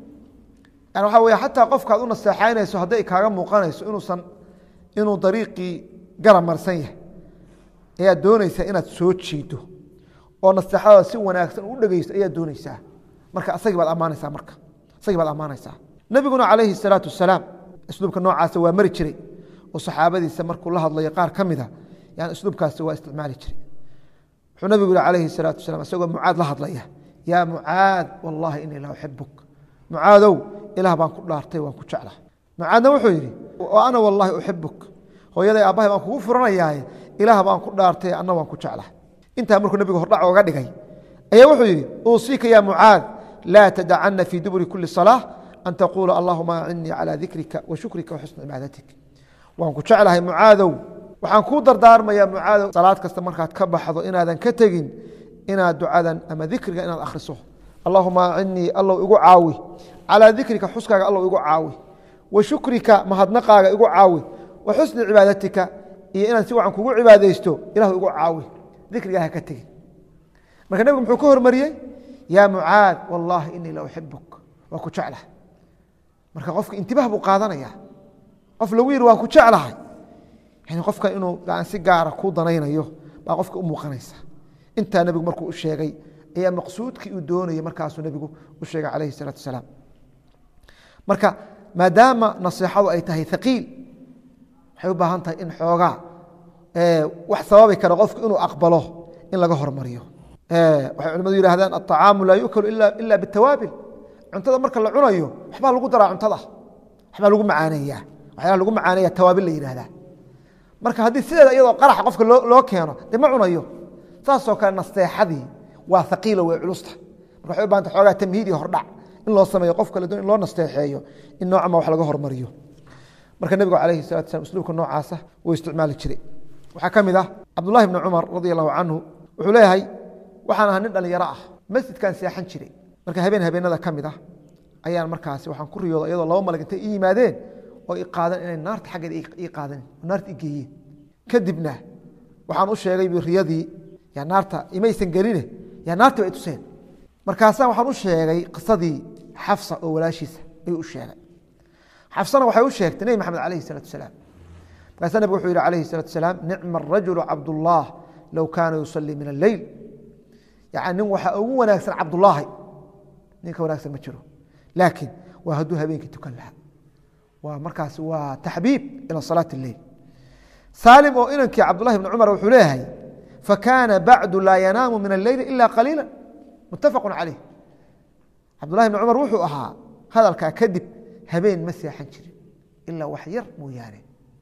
يعني waxa wey حataa qofka ad u nasteexaynayso hadday kaaga muuqanayso inuusan inuu طريiقii garab marsan yahay ayaad dooneysaa inaad soo jiido oo naseexadada si wanaagsan u dhegeysto ayaad dooneysaa marka asagii baad ammaanaysaa marka asagii baad ammaanaysaa nebiguna calayhi الsalaatu wasalaam isluubka noocaasa waa mari jiray oo saxaabadiisa markuu la hadlayo qaar ka mida yani isluubkaasi waa isticmaali jiray wuxuu nebigu yihi calayhi الsalaatu wasalam isagoo mucaad la hadlaya yaa mucaad wallahi inii la uxibuk mucaadow ilaah baan ku dhaartay waan ku jecla mucaadna wuxuu yidhi ana wallahi uxibuk hooyaday aabbahay baan kugu furanayaaye ilaah baan ku dhaartay anna waan ku jecla intaa markuu nebigu hordhac oga dhigay ayaa wuxuu yidhi uusiika ya mucaad laa tadacana fii duburi kuli salaaة an taquula allahuma acinnii calى dikrika wa shukrika wa xusni cibaadatik waan ku jeclahay mucaadow waxaan kuu dardaarmayaa mucaadow salaad kasta markaad ka baxdo inaadan ka tegin inaad ducadan ama dikriga inaad akhriso allahuma acinnii allow igu caawi calىa dikrika xuskaaga allow igu caawi wa shukrika mahadnaqaaga igu caawi wa xusni cibaadatika iyo inaan si wacan kugu cibaadaysto ilahu igu caawi dikrigaa ha ka tegin marka nebigu muxuu ka hormariyey yaa mucaad wallaahi inii la uxibuk waa ku jeclahay marka qofka intibah buu qaadanaya qof lagu yihi waan ku jeclahay yani qofkan inuu si gaara kuu danaynayo baa qofka u muuqanaysa intaa nebigu markuu u sheegay ayaa maqsuudkii uu doonayay markaasuu nebigu u sheegay calayhi الsalaatu wasalaam marka maadaama naseexadu ay tahay haqiil waxay u baahan tahay in xoogaa wax sababi kara qofku inuu aqbalo in laga hormariyo waxay culimadu yihahdaan aلطacaamu laa yukalu ila biالtawaabil cuntada marka la cunayo waxbaa lagu daraa cuntada waxbaa lagu macaaneeya waxyaala lagu macaaneeya tawaabil la yihahdaa marka haddii sideeda iyadoo qaraxa qofka loo keeno dee ma cunayo saasoo kale nasteexadii waa haqiilo way culusta marka waxay u bahanta xoogaa tamhiid iyo hordhac in loo sameeyo qof kale doon in loo nasteexeeyo in noocama wax laga hormariyo marka nebigu alayhi salatu slam usluubka noocaasa wuu isticmaali jiray waxaa ka mid ah cabdullahi bni cumar radi allahu canhu wuxuu leeyahay waxaan ahaa nin dhalinyaro ah masjidkan seexan jiray marka habeen habeenada ka mid ah ayaan markaasi waxaan ku riyooda iyadoo laba malag intay ii yimaadeen oo i qaadan inay naarta xaggeeda ii qaadan oo naarta i geeyeen kadibna waxaan u sheegay bu riyadii yaa naarta imaysan geline yaa naartii ba i tuseen markaasaan waxaan u sheegay qisadii xafsa oo walaashiisa ayuu u sheegay xafsana waxay u sheegtay nebi maxamed alayhi salatu asalaam markaasa nabig wuxuu yihi alayhi salatu asalaam nicma arajulu cabdullah low kaana yusalii min alleyl yani nin waxaa ugu wanaagsan cabdullaahi ninka wanaagsan ma jiro laakiin waa hadduu habeenkii tukan lahaa waa markaas waa taxbiib ila salaat اleyl saalim oo inankii cabdullahi bni cumar wuxuu leeyahay fakaana bacdu laa yanaamu min alleyli ila qaliila muttafaqu caleyh cabdullahi bni cumar wuxuu ahaa hadalkaa kadib habeen ma seexan jirin ilaa wax yar mooyaane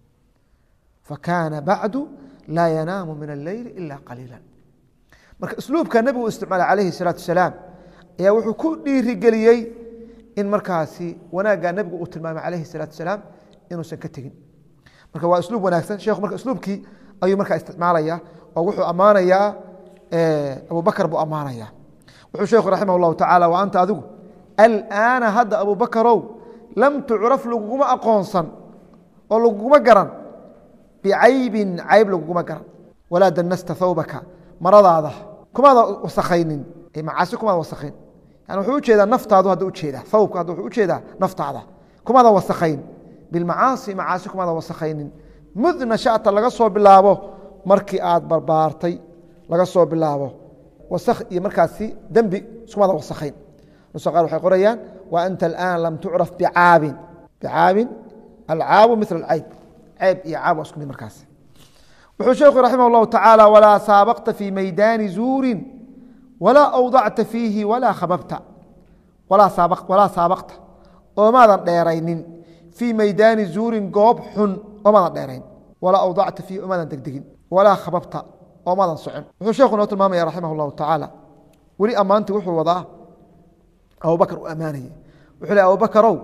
fakaana bacdu laa yanaamu min alleyli ila qaliila marka isluubka nebigu isticmaalay calayhi الsalaatu wasalaam ayaa wuxuu ku dhiirigeliyey in markaasi wanaaggaa nebigu uu tilmaamay calayhi الsalaatu wasalaam inuusan ka tegin marka waa isluub wanaagsan sheekhu marka isluubkii ayuu markaa isticmaalaya oo wuxuu ammaanayaa abubakr buu ammaanaya wuxuu sheekhu raximah اllahu tacala wa anta adigu alaana hadda abubakarow lam tucraf laguguma aqoonsan oo laguguma garan bicaybin cayb laguguma garan walaa danasta thawbaka maradaada kumaada wasakaynin macaasi kumaada wasakayn yani wuxuu ujeedaa naftaadu hadda ujeedaa thawbka hadda wuxuu ujeedaa naftaada kumaada wasakayn bilmacaasi macaasi kumaada wasakaynin mud nashata laga soo bilaabo markii aad barbaartay laga soo bilaabo wasak iyo markaasi dembi iskumaada wasakayn nusa qaar waxay qorayaan wa anta alaan lam tucraf bicaabin bicaabin alcaabu mil alcayb ceyb iyo caab waa isku mid markaas wuxuu sheekhu raximah اllahu tacaala walaa saabaqta fii maydaani zuurin walaa awdacta fiihi walaa khababta walaa saabaqta oomaadan dheeraynin fii maydaani zuurin goob xun oomaadan dheerayn walaa awdacta fiihi oomaadan degdegin walaa khababta oomaadan socon wuxuu sheekhu noo tilmaamaya raximah اllahu tacaala weli ammaantii wuxuu wadaa abubakar u ammaanaya wuxuu le abubakarow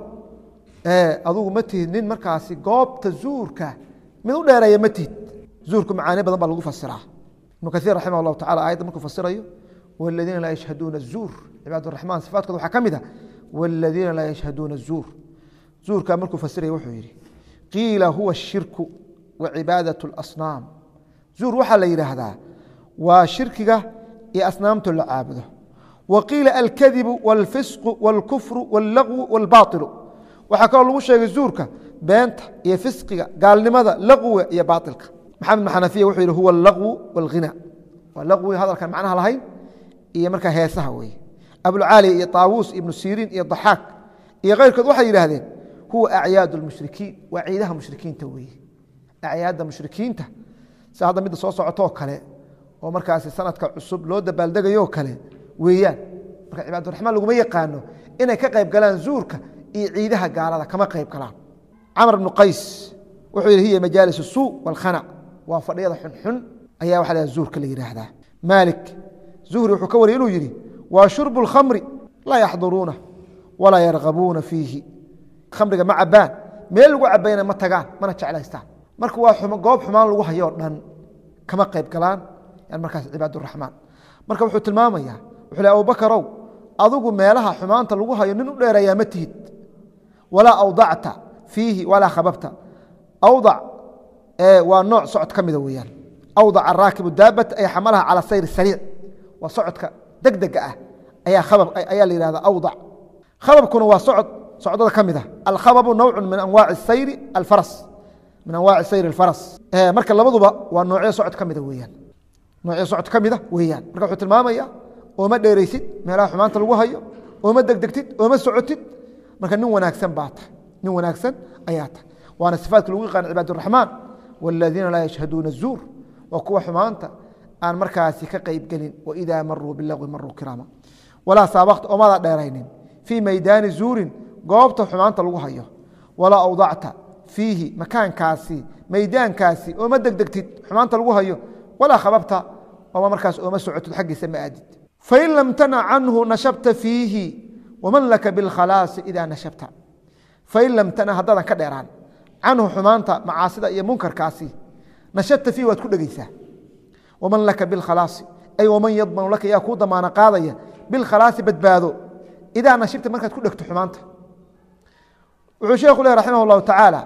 adugu ma tihid nin markaasi goobta zuurka mid u dheereeya ma tihid zuurku macaani badan baa lagu fasiraa ibnu kaiir raximah llahu tacala aayadda markuu fasirayo waladiina laa yashhaduuna azuur cibaad raxmaan sifaadkooda waxaa ka mid a waladiina laa yashhaduuna azuur zuurkaa markuu fasiraya wuxuu yidhi qiila huwa ashirku wa cibaadaة اlasnaam zuur waxaa la yidhaahdaa waa shirkiga iyo asnaamto la caabudo wa qiila alkadibu wاlfisqu wاlkufru wاllagwu wاlbaailu waxaa kaloo lagu sheegay zuurka beenta iyo fisqiga gaalnimada laqwiga iyo baailka maxamed bn xanafiya wuxuu yidhi huwa alaqwu wاlghina waa laqwi hadalkan macnaha lahayn iyo markaa heesaha weeye abulcaaliya iyo taawuus ibnu siriin iyo daxaak iyo keyrkood waxay yidhaahdeen huwa acyaad اlmushrikiin waa ciidaha mushrikiinta weeye acyaadda mushrikiinta si hadda midda soo socotoo kale oo markaasi sanadka cusub loo dabaaldegayo kale weeyaan marka cibaaduraxmaan laguma yaqaano inay ka qayb galaan zuurka iyo ciidaha gaalada kama qayb galaan camr bnu qays wuxuu yidhi hiya majaalis suu wاlkhana waa fadhiyada xunxun ayaa waxa la zuurka la yidhaahdaa maalik zuhri wuxuu ka wariyay inuu yidhi waa shurbu اlkhamri laa yaxduruuna walaa yargabuuna fiihi khamriga ma cabaan meel lagu cabayna ma tagaan mana jeclaystaan marka waa goob xumaan lagu hayoo dhan kama qayb galaan yan markaas cibaaduraxmaan marka wuxuu tilmaamaya wuxuu le abubakarow adigu meelaha xumaanta lagu hayo nin u dheereeyaa ma tihid walaa awdacta fiihi walaa khababta awdac waa nooc socod ka mida weeyaan awdac araakibu daabata ay xamalaha cala sayr sariic waa socodka degdega ah ayaa khabab ayaa la yihahda awdac khababkuna waa socod socdada ka mid ah alkhababu nawcu min anwaaci sayri alfaras min anwaaci sayr alfaras marka labaduba waa noocyo socod ka mida weeyaan noocyo socod ka mida weeyaan marka wuxuu tilmaamaya ooma dheeraysid meelaha xumaanta lagu hayo ooma degdegtid ooma socotid marka nin wanaagsan baa tahay nin wanaagsan ayaa tahay waana sifaadka lagu yaqaan cibaaduraxmaan wاladiina laa yashhaduuna الzuur waa kuwa xumaanta aan markaasi ka qeybgelin waidaa maruu bilagwi maruu kiraama walaa saabaqta oomada dheeraynin fii maydaani zuurin goobta xumaanta lagu hayo walaa awdacta fiihi makaankaasi maydaankaasi ooma degdegtid xumaanta lagu hayo walaa khababta ooma markaas ooma socotid xaggiisa ma aadid fain lam tanac canhu nashabta fiihi waman laka biاlkhalaasi ida nashabta fain lam tanac haddaadan ka dheeraan canhu xumaanta macaasida iyo munkarkaasi nashabta fiihi waad ku dhegeysaa waman laka biاlkhalaasi ay waman yadmanu laka yaa kuu damaano qaadaya bilkhalaasi badbaado idaa nashibta markaad ku dhegto xumaanta wuxuu sheekhu leh raximah اllahu tacaala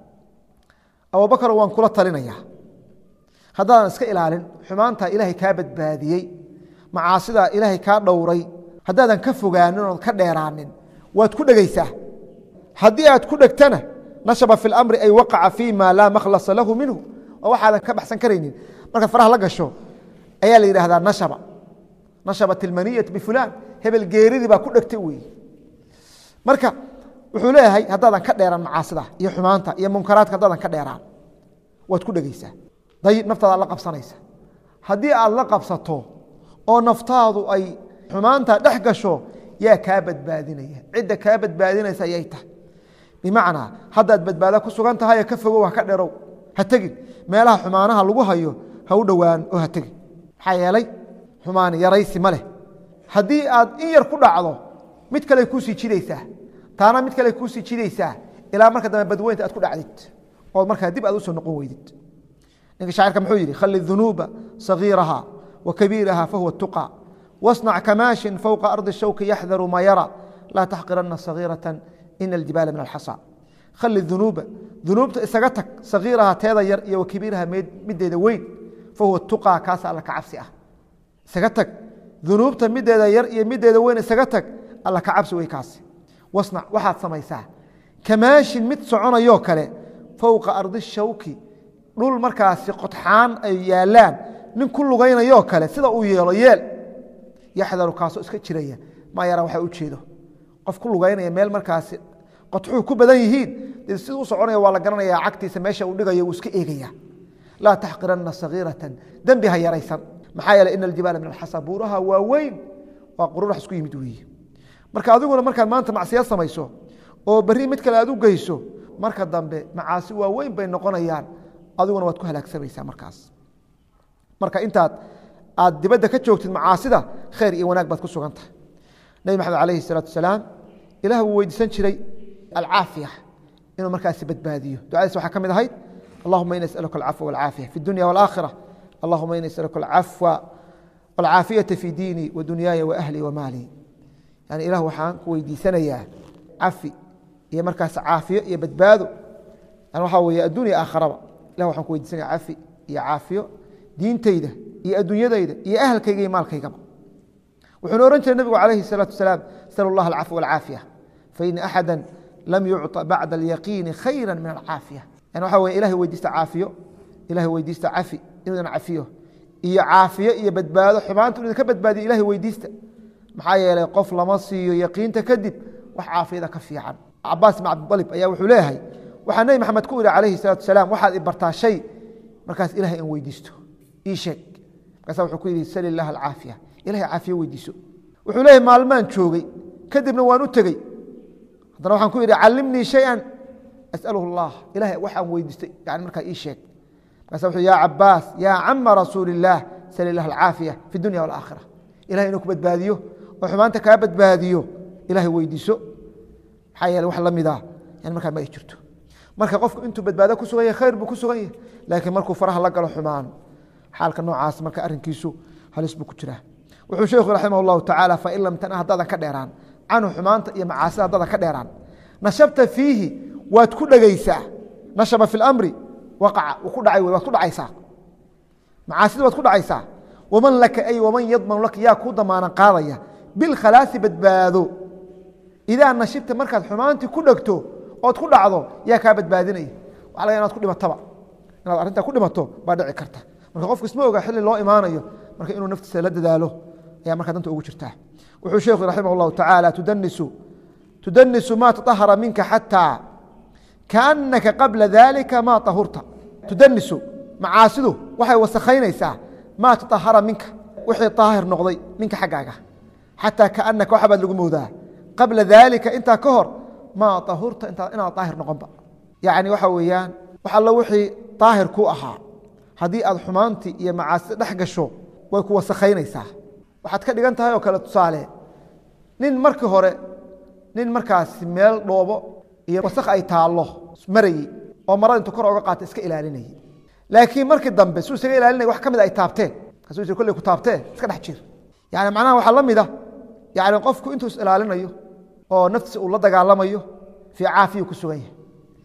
abubakar waan kula talinayaa haddaadan iska ilaalin xumaantaa ilaahay kaa badbaadiyey macaasidaa ilaahay kaa dhowray haddaadan ka fogaanin ood ka dheeraanin waad ku dhegeysaa haddii aad ku dhegtana nashaba fi اlamri ay waqaca fi ma laa makhlasa lahu minhu oo waxaadan ka baxsan karaynin markaad faraha la gasho ayaa la yidhaahdaa nashaba nashabat ilmaniyat bifulaan hebel geeridii baa ku dhegtay wey marka wuxuu leeyahay haddaadan ka dheeraan macaasida iyo xumaanta iyo munkaraadka haddaadan ka dheeraan waad ku dhegeysaa dayib naftaada ad la qabsanaysa haddii aad la qabsato oo naftaadu ay xumaanta dhex gasho yaa kaa badbaadinaya cidda kaa badbaadinaysa ayay tahay bimacnaa haddaad badbaado ku sugan tahay ka fogow ha ka dherow ha tegin meelaha xumaanaha lagu hayo ha u dhowaan oo ha tegin maxaa yeelay xumaan yaraysi ma leh haddii aad in yar ku dhacdo mid kale kuusii jidaysaa taana mid kale kuusii jidaysaa ilaa marka dambe badweynta aad ku dhacdid ood markaa dib aad usoo noqon weydid ninka shaacirka muxuu yidhi khali dunuuba sagiiraha wa kabiiraha fahuwa tuqa wasnac kamaashin fowqa ardi shawki yaxdaru maa yara laa taxqirana sagiirata ina aljibaala min alxasa khali dunuuba dunuubta isaga tag sagiiraha teeda yar iyo wa kabiiraha mideeda weyn fahuwa tuqa kaasa alla ka cabsi ah isaga tag dunuubta mideeda yar iyo mideeda weyn isaga tag alla ka cabsi wey kaasi wasnac waxaad samaysaa kamaashin mid soconayoo kale fowqa ardi shawki dhul markaasi qodxaan ay yaalaan nin ku lugaynayoo kale sida uu yeelo yeel yaxdaru kaasoo iska jiraya maa yaraa waxa u jeedo qof ku lugaynaya meel markaasi qodxuhu ku badan yihiin dee siduu u soconaya waa la garanaya cagtiisa meesha uu dhigayo wuu iska eegaya laa taxqiranna sagiiratan dembi ha yaraysan maxaa yeeley ina aljibaala min alxasa buuraha waa weyn waa qururax isku yimid weeye marka adiguna markaad maanta macsiya samayso oo berri mid kale aad u geyso marka dambe macaasi waa weyn bay noqonayaan adiguna waad ku halaagsamaysaa markaas marka intaad aad dibadda ka joogtid macaasida khayr iyo wanaag baad ku sugan tahay nebi maxamed alayhi salaatu wasalaam ilah wuu weydiisan jiray alcaafiya inuu markaasi badbaadiyo ducadiis waxaa ka mid ahayd allahuma ina asaluka alcafwa walcaafiya fi dunya walaakhira allahuma ina asaluka alcafwa walcaafiyata fi diini wa dunyaaya wa ahlii wa maalii yani ilah waxaan ku weydiisanayaa cafi iyo markaas caafiyo iyo badbaado yani waxaa weeye addunya aakharaba ilah waxaan ku weydiisanaya cafi iyo caafiyo diintayda iyo adduunyadayda iyo ahalkayga iyo maalkaygaba wuxuuna ohan jiray nebigu calayhi الsalaatu wasalaam sal اllah alcafwa walcaafiya faina axada lam yucطa bacda alyaqiini khayra min alcaafiya yani waxa weye ilahay weydiista caafiyo ilahay weydiista cafi inuu idin cafiyo iyo caafiyo iyo badbaado xumaanta inu idinka badbaadiyo ilahay weydiista maxaa yeelay qof lama siiyo yaqiinta kadib wax caafiyada ka fiican cabaas ibn cabdalib ayaa wuxuu leeyahay waxaa nebi maxamed ku ihi calayhi الsalatu wasalaam waxaad i bartaa shay markaas ilahay aan weydiisto ii sheeg markaasa wuxuu ku yidhi sal ilah alcaafiya ilahay caafiyo weydiiso wuxuu leeyahy maalmaan joogay kadibna waan u tegey haddana waxaan ku yidhi callimnii shay-an as'aluhu allah ilahay waxaan weydiistay yani markaa ii sheeg markaasa wuxuu ya cabaas yaa cama rasuuli illaah sal ilah alcaafiya fi dunya walaakhira ilahay inuu ku badbaadiyo oo xumaanta kaa badbaadiyo ilahay weydiiso maxaa yeele wax la mida yani markaa ma ay jirto marka qofku intuu badbaado ku sugan yahay khayr buu ku sugan yahay laakiin markuu faraha la galo xumaan xaalka noocaas marka arrinkiisu halis buu ku jiraa wuxuu sheekhu raximah اllahu tacaala fain lam tana haddaadan ka dheeraan canhu xumaanta iyo macaasida haddaadan ka dheeraan nashabta fiihi waad ku dhegaysaa nashaba fi اlamri waqaca ku dhacay waad ku dhacaysaa macaasida waad ku dhacaysaa waman laka ay waman yadmanu laka yaa kuu damaanan qaadaya bilkhalaasi badbaado idaa nashibta markaad xumaantii ku dhegto ood ku dhacdo yaa kaa badbaadinaya waxa laga inaad ku dhimataba inaad arrintaa ku dhimato baa dhici karta marka qofku isma oga xilli loo imaanayo marka inuu naftiisa la dadaalo ayaa markaa danta ugu jirtaa wuxuu sheekhu raximah اllahu tacaala tudanisu tudanisu ma taطahara minka xataa kaanaka qabla dalika ma طahurta tudanisu macaasidu waxay wasakhaynaysaa maa taطahara minka wixii طaahir noqday minka xaggaaga xataa kaanaka waxa baad lagu moodaa qabla dalika intaa ka hor maa طahurta inaad طaahir noqonba yacni waxa weeyaan wax allo wixii طaahir ku ahaa haddii aad xumaantii iyo macaasida dhex gasho way ku wasakhaynaysaa waxaad ka dhigan tahay oo kale tusaale nin markii hore nin markaasi meel dhoobo iyo wasakh ay taallo marayey oo marada intuu kor oga qaata iska ilaalinayay laakiin markii dambe suu isaga ilaalinaya wax ka mid ay taabteen kasu is kolley ku taabteen iska dhex jir yani macnaha waxaa la mid a yani qofku intuu is ilaalinayo oo naftiisa uu la dagaalamayo fii caafiyu ku sugan yahay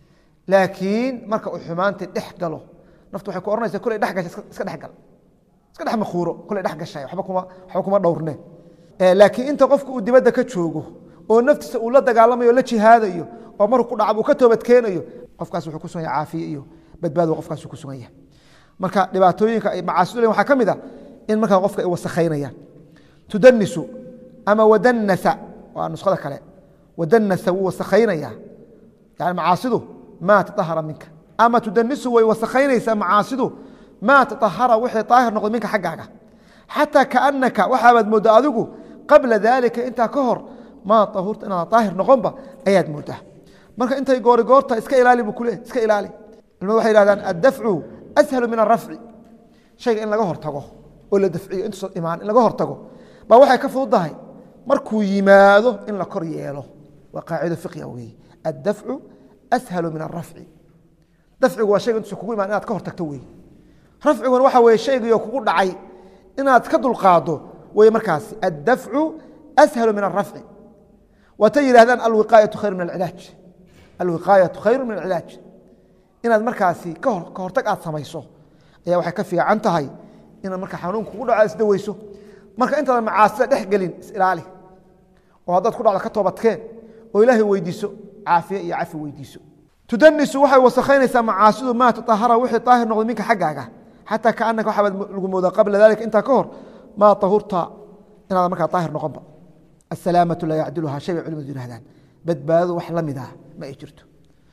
laakiin marka uu xumaantii dhex galo naftu waxay ku ohanaysa kolley dhex gasha iska dhex gal iska dhex makuuro kolley dhex gashay waxba kuma waxba kuma dhowrne laakiin inta qofku uu dibadda ka joogo oo naftiisa uu la dagaalamayo o la jihaadayo oo markuu ku dhacab uu ka toobadkeenayo qofkaas wuxuu ku sugan yahay caafiye iyo badbaado qofkaas ku sugan yahay marka dhibaatooyinka ay macaasidu leeyihin waxaa ka mid a in markaa qofka ay wasakhaynayaan tudanisu ama wadanasa waa nuskhada kale wadanasa wuu wasakhaynayaa yani macaasidu maa taahara minka ama tudanisu way wasakhaynaysaa macaasidu maa taahara wixii aahir noqday minka xaggaaga xataa kaanaka waxaabaad moodda adigu qabla dalika intaa ka hor maa ahurta inaad aahir noqonba ayaad moodaa marka intay goori goorta iska ilaali bu kule iska ilaali culimadu waxay yihahdaan addafcu ashalu min arafci shayga in laga hortago oo la dafciyo intuusa imaan in laga hortago baa waxay ka fududahay markuu yimaado in la kor yeelo waa qaacido fiqia weeye addafcu ashalu min arafci dafcigu waa shayga intuusa kugu imaan inaad ka hortagto wey rafciguna waxa weye shaygiio kugu dhacay inaad ka dulqaado wey markaasi addafcu ashalu min arafci waatay yihahdaan alwiqaayatu khayru min alcilaaj alwiqaayatu khayru min alcilaaj inaad markaasi ka hortag aad samayso ayaa waxay ka fiican tahay inaad marka xanuun kugu dhaco isdaweyso marka intaadan macaasida dhex gelin isilaali oo haddaad ku dhacdo ka toobadkeen oo ilaahay weydiiso caafiye iyo cafi weydiiso tudanisu waxay wasakhaynaysaa macaasidu maa taahara wixii aahir noqday minka xaggaaga xataa kaanaka waxabaad lagu moodaa qabla dalika intaa ka hor maa ahurta inaad markaa aahir noqonba asalaamatu laa yacdiluhaa shay bay culimadu yihahdaan badbaadadu wax la mid ah ma ay jirto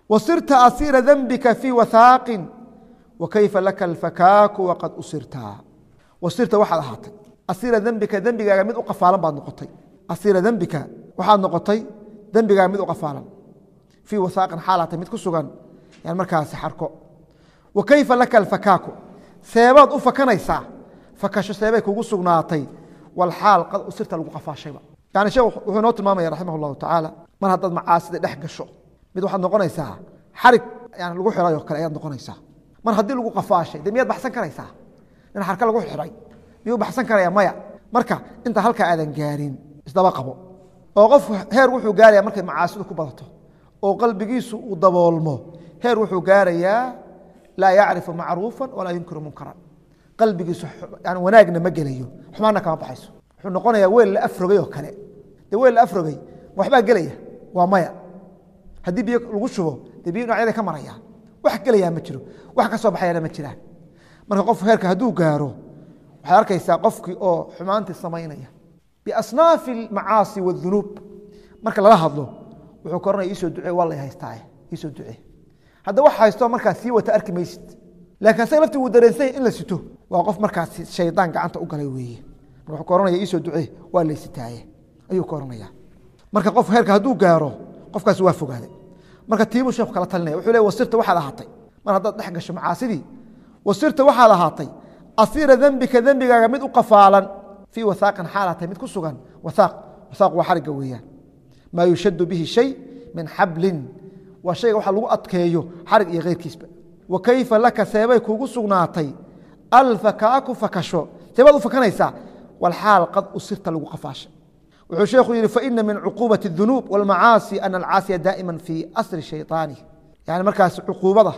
wasirta asiira dembika fii wathaaqin wakayfa laka alfakaaku waqad usirta wasirta waxaad ahaatay asiira dembika dembigaaga mid u qafaalan baad noqotay asiira dembika waxaad noqotay dembigaaga mid u qafaalan fii wathaaqin xaalaatay mid ku sugan yan markaasi xarko wa kayfa laka alfakaaku seebaad u fakanaysaa fakasho seebay kugu sugnaatay walxaal qad usirta lagu qafaashayba yani sheekh wuxuu inoo tilmaamaya raximah allahu tacaala mar haddaad macaasida dhex gasho mid waxaad noqonaysaa xarig yani lagu xiray oo kale ayaad noqonaysaa mar haddii lagu qafaashay de miyaad baxsan karaysaa nin xarka lagu xiray miyuu baxsan karaya maya marka inta halkaa aadan gaarin isdaba qabo oo qof heer wuxuu gaaraya markay macaasidu ku badato oo qalbigiisu uu daboolmo heer wuxuu gaarayaa laa yacrifu macruufa walaa yunkiru munkaran qalbigiisu yani wanaagna ma gelayo xumaanna kama baxayso wuxuu noqonayaa weel la afrogay oo kale de weel la afrogay waxbaa gelaya waa maya haddii biyo lagu shubo dee biyo dhinacyada ka maraya wax gelayaa ma jiro wax ka soo baxayana ma jiraan marka qof heerka hadduu gaaro waxaad arkaysaa qofkii oo xumaantii samaynaya biasnaafi almacaasi wadunuub marka lala hadlo wuxuu ka oranaya iisoo ducee waa lay haystaaye iisoo ducee hadda wax haysto markaa sii wata arki maysid laakiin asaga laftii wuu dareensanya in la sito waa qof markaasi shaydaan gacanta u galay weeye marka wuxuu ka oranaya iisoo ducee waa laysitaaye ayuu ka oranaya marka qof heerka hadduu gaaro qofkaasi waa fogaaday marka tiibuu sheekhu kala talinaya wuxuu le wasirta waxaad ahaatay mar haddaad dhex gasho macaasidii wasirta waxaad ahaatay asiira dembika dembigaaga mid u qafaalan fii wahaaqin xaalaatay mid ku sugan wahaaq wahaaq waa xarigga weeyaan maa yushadu bihi shay min xablin waa shayga waxa lagu adkeeyo xarig iyo keyrkiisba wa kayfa laka seebay kuugu sugnaatay alfakaaku fakasho seebaad u fakanaysaa walxaal qad usirta lagu qafaashay wuxuu sheekhu yihi faina min cuquubaة الdunuub wاlmacaasi ana alcaasiya daa'ima fii asri shayطaani yani markaas cuquubada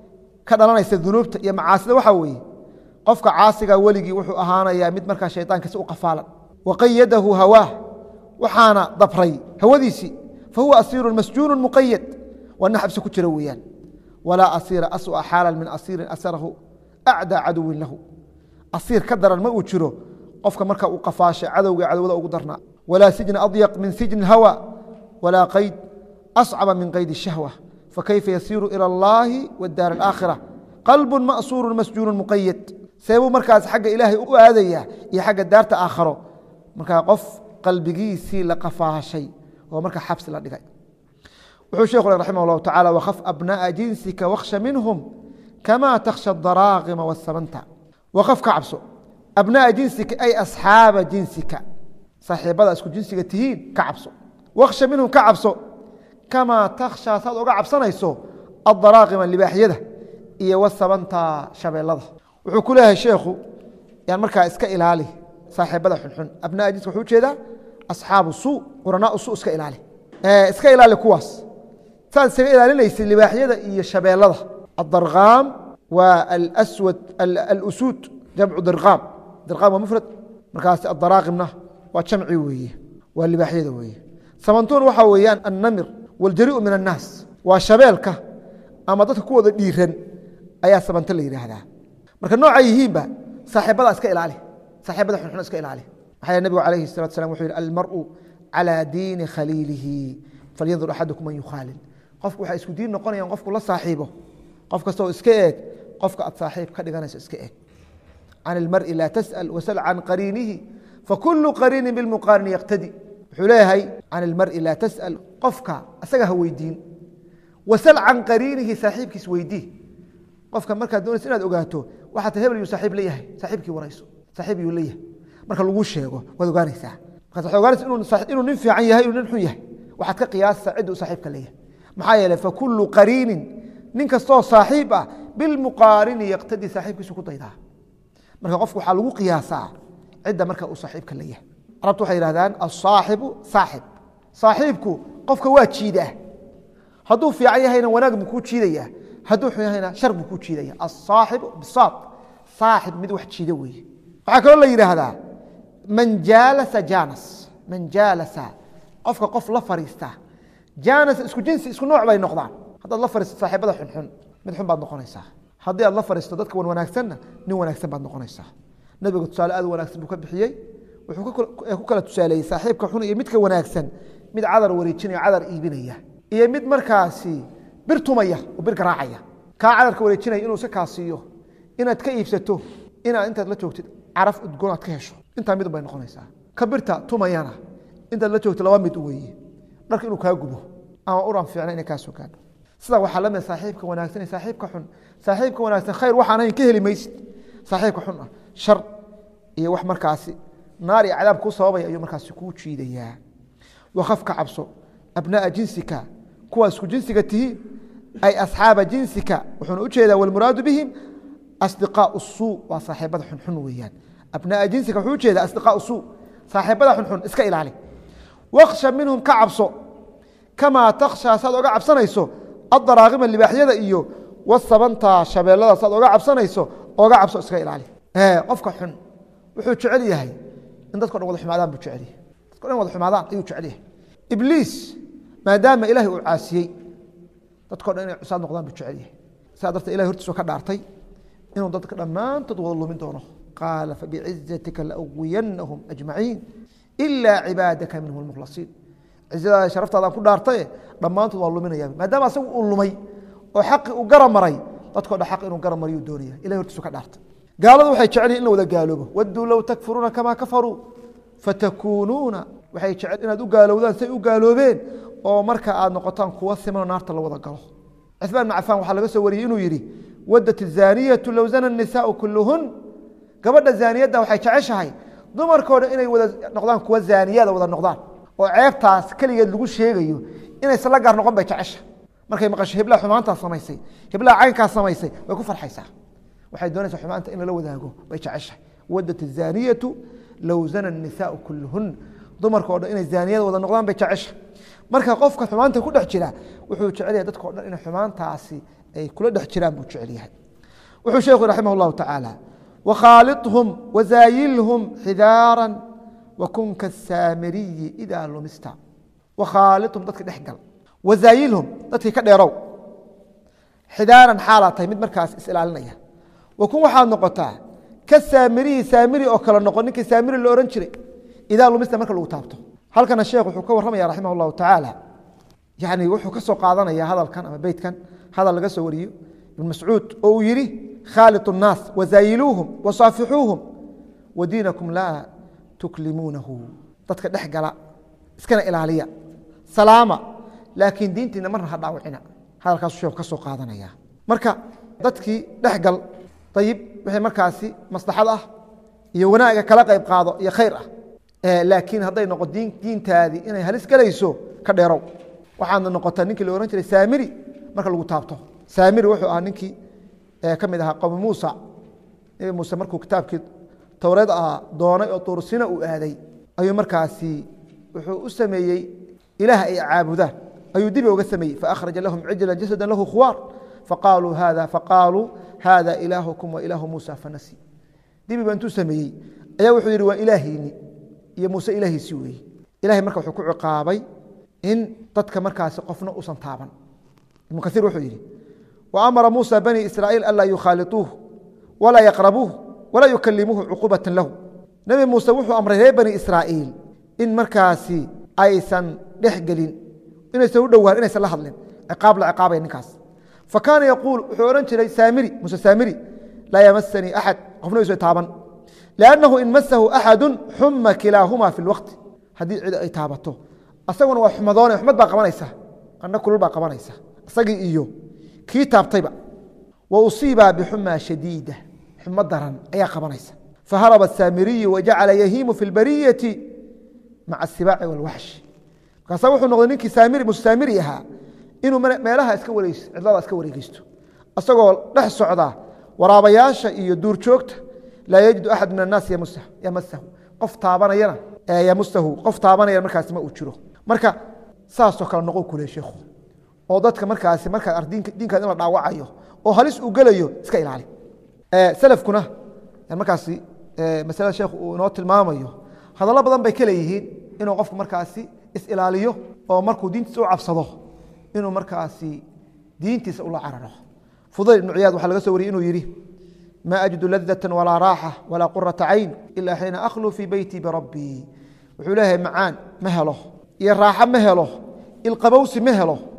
ka dhalanaysa dunuubta iyo macaasida waxaa weeye qofka caasiga weligii wuxuu ahaanayaa mid markaa shayطaankiisa u qafaalan waqayadahu hawaah waxaana dabray hawadiisii fahuwa asiiru masjuunu muqayad waa nin xabsi ku jira weeyaan walaa asiira asua xaala min asiirin asarahu acdaa caduwin lahu asiir ka daran ma uu jiro qofka marka uu qafaashay cadowga cadowda ugu darnaa walaa sijna adyaq min sijni اhawa walaa qayd ascaba min qayd الshahwa fakayfa yasiiru ilى اllahi wاdaar اlآakhira qalbu ma'suuru masjuunu muqayad seebuu markaas xagga ilaahay u aadaya iyo xagga daarta aakharo markaa qof qalbigiisii la qafaashay oo markaa xabsi la dhigay wuxuu sheekhu raximah اllahu tacala wkhaf abnaءa jinsika wakhsha minhum kama takhsha daraaqima wاsamanta wkaf ka cabso abnaءa jinsika ay asxaaba jinsika saaxiibada isku jinsiga tihiin ka cabso wakhsha minhum ka cabso kamaa takhshaa saad oga cabsanayso adaraaqima libaaxyada iyo wasabanta shabeelada wuxuu ku leeyahay sheekhu yan markaa iska ilaali saaxiibada xunxun abnaa jinska wuxuu ujeedaa asxaabu suu quranaa su iska ilaali iska ilaali kuwaas saad isaga ilaalinaysay libaaxyada iyo shabeelada adarqaam waa alswad alusuud jamcu dirqaam dirqaam waa mufrad markaas adaraaqimna waa jamci weeye waa libaaxyada weeye samantuun waxaa weeyaan annamir waljariu min annaas waa shabeelka ama dadka kuwooda dhiiran ayaa sabanto la yidhaahdaa marka nooca yihiinba saaxiibada iska ilaali saaxiibada xunxun iska ilaali maxaa nabigu calayhi salatu salam wuxuu yihi almaru calaa diini khaliilihi falyandur axadukum man yukhaalil qofku waxay isku diin noqonayaan qofku la saaxiibo qof kastoo iska eeg qofka aad saaxiib ka dhiganayso iska eeg can ilmari laa tasأal wasal can qariinihi fakulu qariini bilmuqaarini yaqtadi wuxuu leeyahay can ilmari laa tasأal qofka asaga ha weydiin wasal can qariinihi saaxiibkiis weydii qofka markaad doonaysa inaad ogaato waxaa ta hebel yuu saaxiib leeyahay saaxiibkii warayso saaxiib yuu leeyahay marka lagu sheego waad ogaanaysaa markaas waxad ogaanaysa inuu nin fiican yahay inuu nin xun yahay waxaad ka qiyaastaa cidda uu saaxiibka leeyahay maxaa yeeley fakulu qariinin nin kastoo saaxiib ah bilmuqaarini yaqtadii saaxiibkiisu ku daydaa marka qofku waxaa lagu qiyaasaa cidda marka uu saaxiibka leeyahay carabtu waxay yihahdaan asaaxibu saaxib saaxiibku qofka waa jiidaa hadduu fiican yahayna wanaag buu kuu jiidayaa hadduu xun yahayna shar buu kuu jiidaya asaaxibu bisaad saaxib mid wax jiida weeye waxaa kaloo la yidhaahdaa man jaalasa jaanas man jaalasa qofka qof la fariista jaanas isku jinsi isku nooc bay noqdaan haddaad la fariisto saaxiibada xunxun mid xun baad noqonaysaa haddii aad la fariisto dadka wan wanaagsanna nin wanaagsan baad noqonaysaa nebiga tusaale aad wanaagsan buu ka bixiyey wuxuu ku kala tusaaleeyey saaxiibka xun iyo midka wanaagsan mid cadar wareejinaya cadar iibinaya iyo mid markaasi bir tumaya oo bir garaacaya kaa cadarka wareejinaya inuu iska kaasiiyo inaad ka iibsato inaad intaad la joogtid caraf udgoon aad ka hesho intaa midun bay noqonaysaa ka birta tumayana intaad la joogtid laba mid weeye dharka inuu kaa gubo ama uran fiicna inay kaa soo gaadho sidaa waxaa la mid saaxiibka wanaagsan iyo saaxiibka xun saaxiibka wanaagsan khayr waxaan ahayn ka heli maysid saaxiibka xun ah shar iyo wax markaasi naar iyo cadaab kuu sababaya ayuu markaasi kuu jiidayaa wakaf ka cabso abnaaa jinsika kuwa isku jinsiga tihiin ay asxaaba jinsika wuxuuna ujeedaa walmuraadu bihim asdiqaau suu waa saaxiibada xunxun weeyaan abnaaa jinsika wuxuu ujeedaa asdiqaau suu saaxiibada xunxun iska ilaali waksha minhum ka cabso kamaa takhshaa saad oga cabsanayso adaraaqima libaaxyada iyo wasabanta shabeellada saad oga cabsanayso oga cabso iska ilaali qofka xun wuxuu jecel yahay in dadko dhan wada xumaadaan buu jecel yahay dadko dhan wada xumaadaan ayuu jecel yahay ibliis maadaama ilahay uu caasiyey dadko dhan inay cusaad noqdaan buu jecel yahay sidaa darteed ilahay hortiisu ka dhaartay inuu dadka dhammaantood wada lumin doono qaala fabicizatika laugwiyanahum ajmaciin ilaa cibaadaka minhum lmukhlasiin cizadaada sharaftaadaan ku dhaartaye dhammaantood waa luminaya maadaama asagu uu lumay oo xaqi uu gara maray dadko dhan xaq inuu gara mariyuu doonaya ilahay hortiisu ka dhaartay gaaladu waxay jecel in la wada gaaloobo waduu low takfuruuna kamaa kafaruu fatakuunuuna waxay jecel inaad u gaalowdaan say u gaaloobeen oo marka aad noqotaan kuwa simanoo naarta la wada galo cثmaan بn cafaan waxaa laga soo wariyey inuu yihi wadat الزaaniyatu low zana الnisaءu kuluhun gabadha zaaniyadda waxay jeceshahay dumarkooda inay wada noqdaan kuwa zaaniyada wada noqdaan oo ceebtaas keligeed lagu sheegayo inaysan la gaar noqon bay jecesha markay maqasho heblaha xumaantaa samaysay heblaha caynkaa samaysay way ku farxaysaa waxay doonaysaa xumaanta in lala wadaago bay jeceshahay wadat الzaaniyatu low zana الnisaءu kuluhun dumarka o dhan inay zaaniyada wada noqdaan bay jecesha marka qofka xumaanta ku dhex jira wuxuu jecel yahay dadka o dhan inay xumaantaasi ay kula dhex jiraan buu jecel yahay wuxuu sheekhu raximah اllahu tacaala wakhaaliطhum wazaayilhum xidaara wakun kasaamiriyi idaa lumista wakhaaliطhum dadka dhex gal wazaayilhum dadkii ka dheerow xidaaran xaalaa tahay mid markaas is-ilaalinaya wakun waxaad noqotaa ka saamiriyi saamiri oo kale noqon ninkii saamiri la ohan jiray idaa lumista marka lagu taabto halkana sheekh wuxuu ka warramaya raximah اllahu tacaala yani wuxuu ka soo qaadanaya hadalkan ama beytkan hadal laga soo wariyo ibn mascuud oo uu yihi khaaliط الnaas wazaayiluuhum wasaafixuuhum wadiinakum laa tuklimuunahu dadka dhex gala iskana ilaaliya salaama laakiin diintiina marna ha dhaawicina hadalkaasu sheekhu ka soo qaadanaya marka dadkii dhex gal ayib wixii markaasi maslaxad ah iyo wanaaga kala qayb qaado iyo khayr ah laakiin hadday noqo diintaadii inay halis galayso ka dheerow waxaadna noqotaa ninkii la ohan jiray saamiri marka lagu taabto saamiri wuxuu ahaa ninkii ka mid ahaa qowmi muusa nebi muuse markuu kitaabkii towreed ah doonay oo tuursina uu aaday ayuu markaasi wuxuu u sameeyey ilaah ay caabudaan ayuu dibi oga sameeyey faأkhraja lahum cijla jasada lahu khuwaar faqaaluu hada faqaaluu hada ilaahukum wa ilaahu muusa fanasi dibi ba intuu sameeyey ayaa wuxuu yihi waa ilaahiini iyo muuse ilaahiisi weeye ilahay marka wuxuu ku ciqaabay in dadka markaasi qofna usan taaban ibnu kaiir wuxuu yihi wa amara muusa bani israa'iil anlaa yukhaaliطuuh walaa yaqrabuuh walaa yukalimuuhu cuquubata lahu nebi muuse wuxuu amray reer bani israa'iil in markaasi aysan dhex gelin inaysan u dhowaan inaysan la hadlin ciqaab la ciqaabaya ninkaas fa kaana yaquul wuxuu odhan jiray saamiri muuse saamiri laa yamasanii axad qofna isu taaban lannahu in masahu axadu xuma kilaahuma fi lwaqti haddii cid ay taabato asaguna waa xumadoone xumad baa qabanaysa qandho kulul baa qabanaysa isagii iyo kii taabtayba wa usiiba bixuma shadiida xumo daran ayaa qabanaysa faharaba asaamiriyu wajacala yahiimu fi lbariyati maca asibaaci walwaxshi markaasa wuxuu noqday ninkii saamiri muse saamiri ahaa inuu meelaha iska wareeg cidlada iska wareegeysto isagoo dhex socda waraabayaasha iyo duurjoogta laa yajidu axad min annaas yamasahu qof taabanayana yamusahu qof taabanayana markaasi ma uu jiro marka saasoo kale noqo kule sheikhu oo dadka markaasi markaa diinkaad in la dhaawacayo oo halis uu gelayo iska ilaali salafkuna markaasi masalada sheekhu uu inoo tilmaamayo hadallo badan bay ka leeyihiin inuu qofku markaasi is-ilaaliyo oo markuu diintiisa u cabsado inuu markaasi diintiisa ula cararo fudayl ibnu ciyaad waxaa laga soo wariyey inuu yidhi ma ajidu ladة walaa raaxa walaa quraةa cayn ila xiina akhluu fii beyti birabbii wuxuu leeyahay macaan ma helo iyo raaxo ma helo ilqabowsi ma helo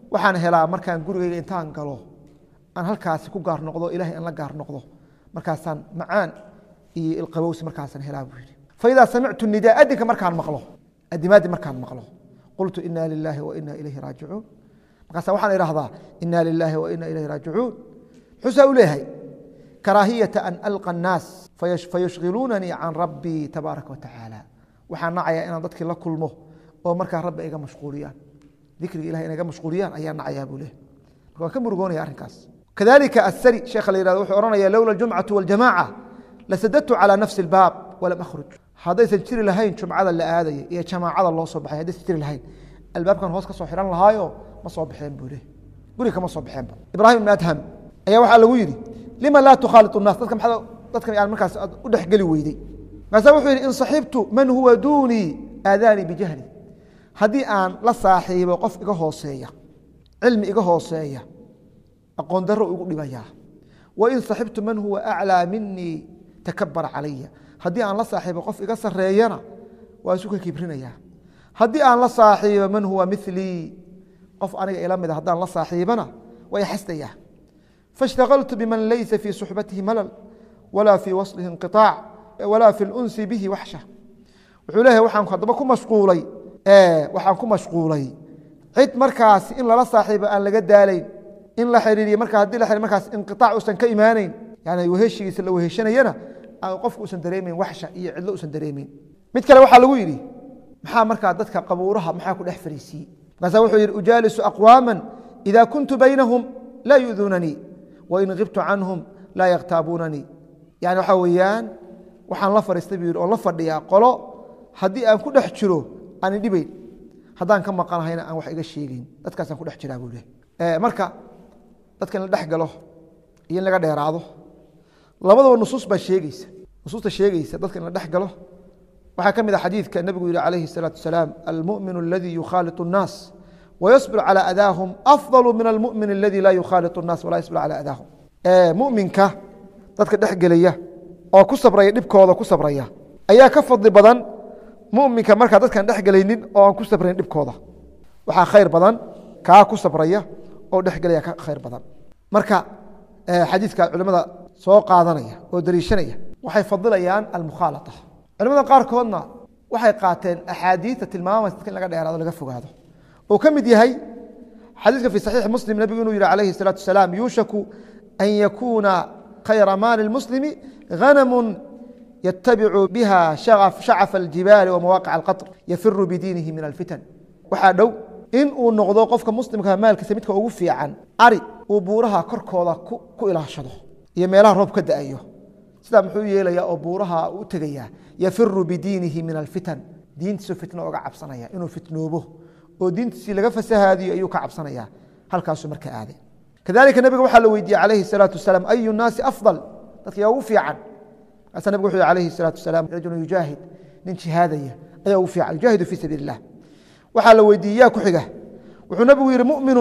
waxaan helaa markaan gurigeyga intaan galo aan halkaasi ku gaar noqdo ilahay aan la gaar noqdo markaasaan macaan iyo ilqabowsi markaasaan helaa buu yidhi faidaa samictu nidaa adinka markaan maqlo adimaaddi markaan maqlo qultu ina lilaahi wa ina ilayhi raajicuun markaasa waxaan idhahdaa ina lilaahi wa ina ilayhi raajicuun muxuusaa u leeyahay karaahiyata an alqa annaas fayushghiluunanii can rabbii tabaaraka watacaala waxaan nacayaa inaan dadkii la kulmo oo markaa rabbi iga mashquuliyaan dikriga ilahay inay iga mashquuliyaan ayaa nacayaa buu leeyahy marka waan ka murugoonaya arrinkaas kadalika asari sheekha la yihahdo wuxuu ohanaya lowla aljumcatu waljamaaca lasadadtu calى nafsi اlbaab walam akhruj haddaysan jiri lahayn jumcada la aadaya iyo jamaacada loo soo baxay haddaysan jiri lahayn albaabkan hoos ka soo xihan lahaayo ma soo baxeen buu leh guriga kama soo baxeenba ibrahim ibn adham ayaa waxaa lagu yidhi lima laa tukhaaliط الnaas dadka maxaa dadkan aan markaas u dhexgeli weyday markaasa wuxuu yidhi in saxibtu man huwa duunii aadaanii bijahli haddii aan la saaxiibo qof iga hooseeya cilmi iga hooseeya aqoon daro igu dhibayaa wain saxibtu man huwa aclىa minii takabara calaya haddii aan la saaxiibo qof iga sareeyana waa isu ka kibrinayaa haddii aan la saaxiibo man huwa milii qof aniga ila mida haddaan la saaxiibana waa ixasdayaa faاshtagaltu biman laysa fii suxbatihi malal walaa fii waslihi inqiطaac walaa fi lunsi bihi waxsha wuxuu leeyahay waxaan haddaba ku mashquulay waxaan ku mashquulay cid markaas in lala saaxiibo aan laga daalayn in la xiriiriye marka haddii la xiriir markaas inqiطaac uusan ka imaaneyn yani weheshigiisa la weheshanayana qofku usan dareemeyn waxsha iyo cidlo usan dareemeyn mid kale waxaa lagu yidhi maxaa markaa dadka qabuuraha maxaa ku dhex fariisiiyey markaasa wuxuu yidhi ujaalisu aqwaama ida kuntu baynahum laa yu'duunanii wain kibtu canhum laa yakhtaabuunanii yani waxaa weeyaan waxaan la fariistay buu yidhi oo la fadhiyaa qolo haddii aan ku dhex jiro aan idhibayn haddaan ka maqanahayna aan wax iga sheegeyn dadkaasaan ku dhex jiraa buu leh marka dadka in la dhex galo iyo in laga dheeraado labadaba nusuus baa sheegeysa nusuusta sheegeysa dadka in la dhex galo waxaa ka mid a xadiidka nebigu yihi calayhi الsalaatu wasalaam almuؤmin اladii yukhaaliط الnaas wayasbir calى adaahum afضal min almuؤmin اladii laa yukhaaliط الnaas walaa yasbir calى adaahum muminka dadka dhex gelaya oo ku sabraya dhibkooda ku sabraya ayaa ka fadli badan muminka markaa dadkaan dhex gelaynin oo aan ku sabrayn dhibkooda waxaa khayr badan kaa ku sabraya oo dhexgelaya ka khayr badan marka xadiidka culimada soo qaadanaya oo daliishanaya waxay fadilayaan almukhaalaa culimada qaarkoodna waxay qaateen axaadiita tilmaamaysa dadka in laga dheeraado laga fogaado oo ka mid yahay xadiiska fi saxiixi muslim nebigu inuu yihi calayhi الsalaatu wasalaam yuushaku an yakuuna khayra maali اlmuslimi hanamu yatabicu biha shacafa aljibaali wamawaaqic alqaطr yafiru bidiinihi min alfitan waxaa dhow in uu noqdo qofka muslimka maalkiisa midka ugu fiican ari uu buuraha korkooda ku ilaashado iyo meelaha roob ka da'ayo sidaa muxuu yeelaya oo buuraha u tegaya yafiru bidiinihi min alfitan diintiisu fitno oga cabsanaya inuu fitnoobo oo diintiisii laga fasahaadiyo ayuu ka cabsanaya halkaasuu marka aaday kadalika nebiga waxaa la weydiiyey calayhi الsalaatu wasalaam ayu naasi afضal dadka yaa ugu fiican markaasa nebig wuxuu yhi alayhi الsalaatu wasalaam rajulu yujaahid nin jihaadaya ayaa ugu fiican yujaahidu fii sabiil الlah waxaa la weydiiyey yaa ku xiga wuxuu nebigu yihi muminu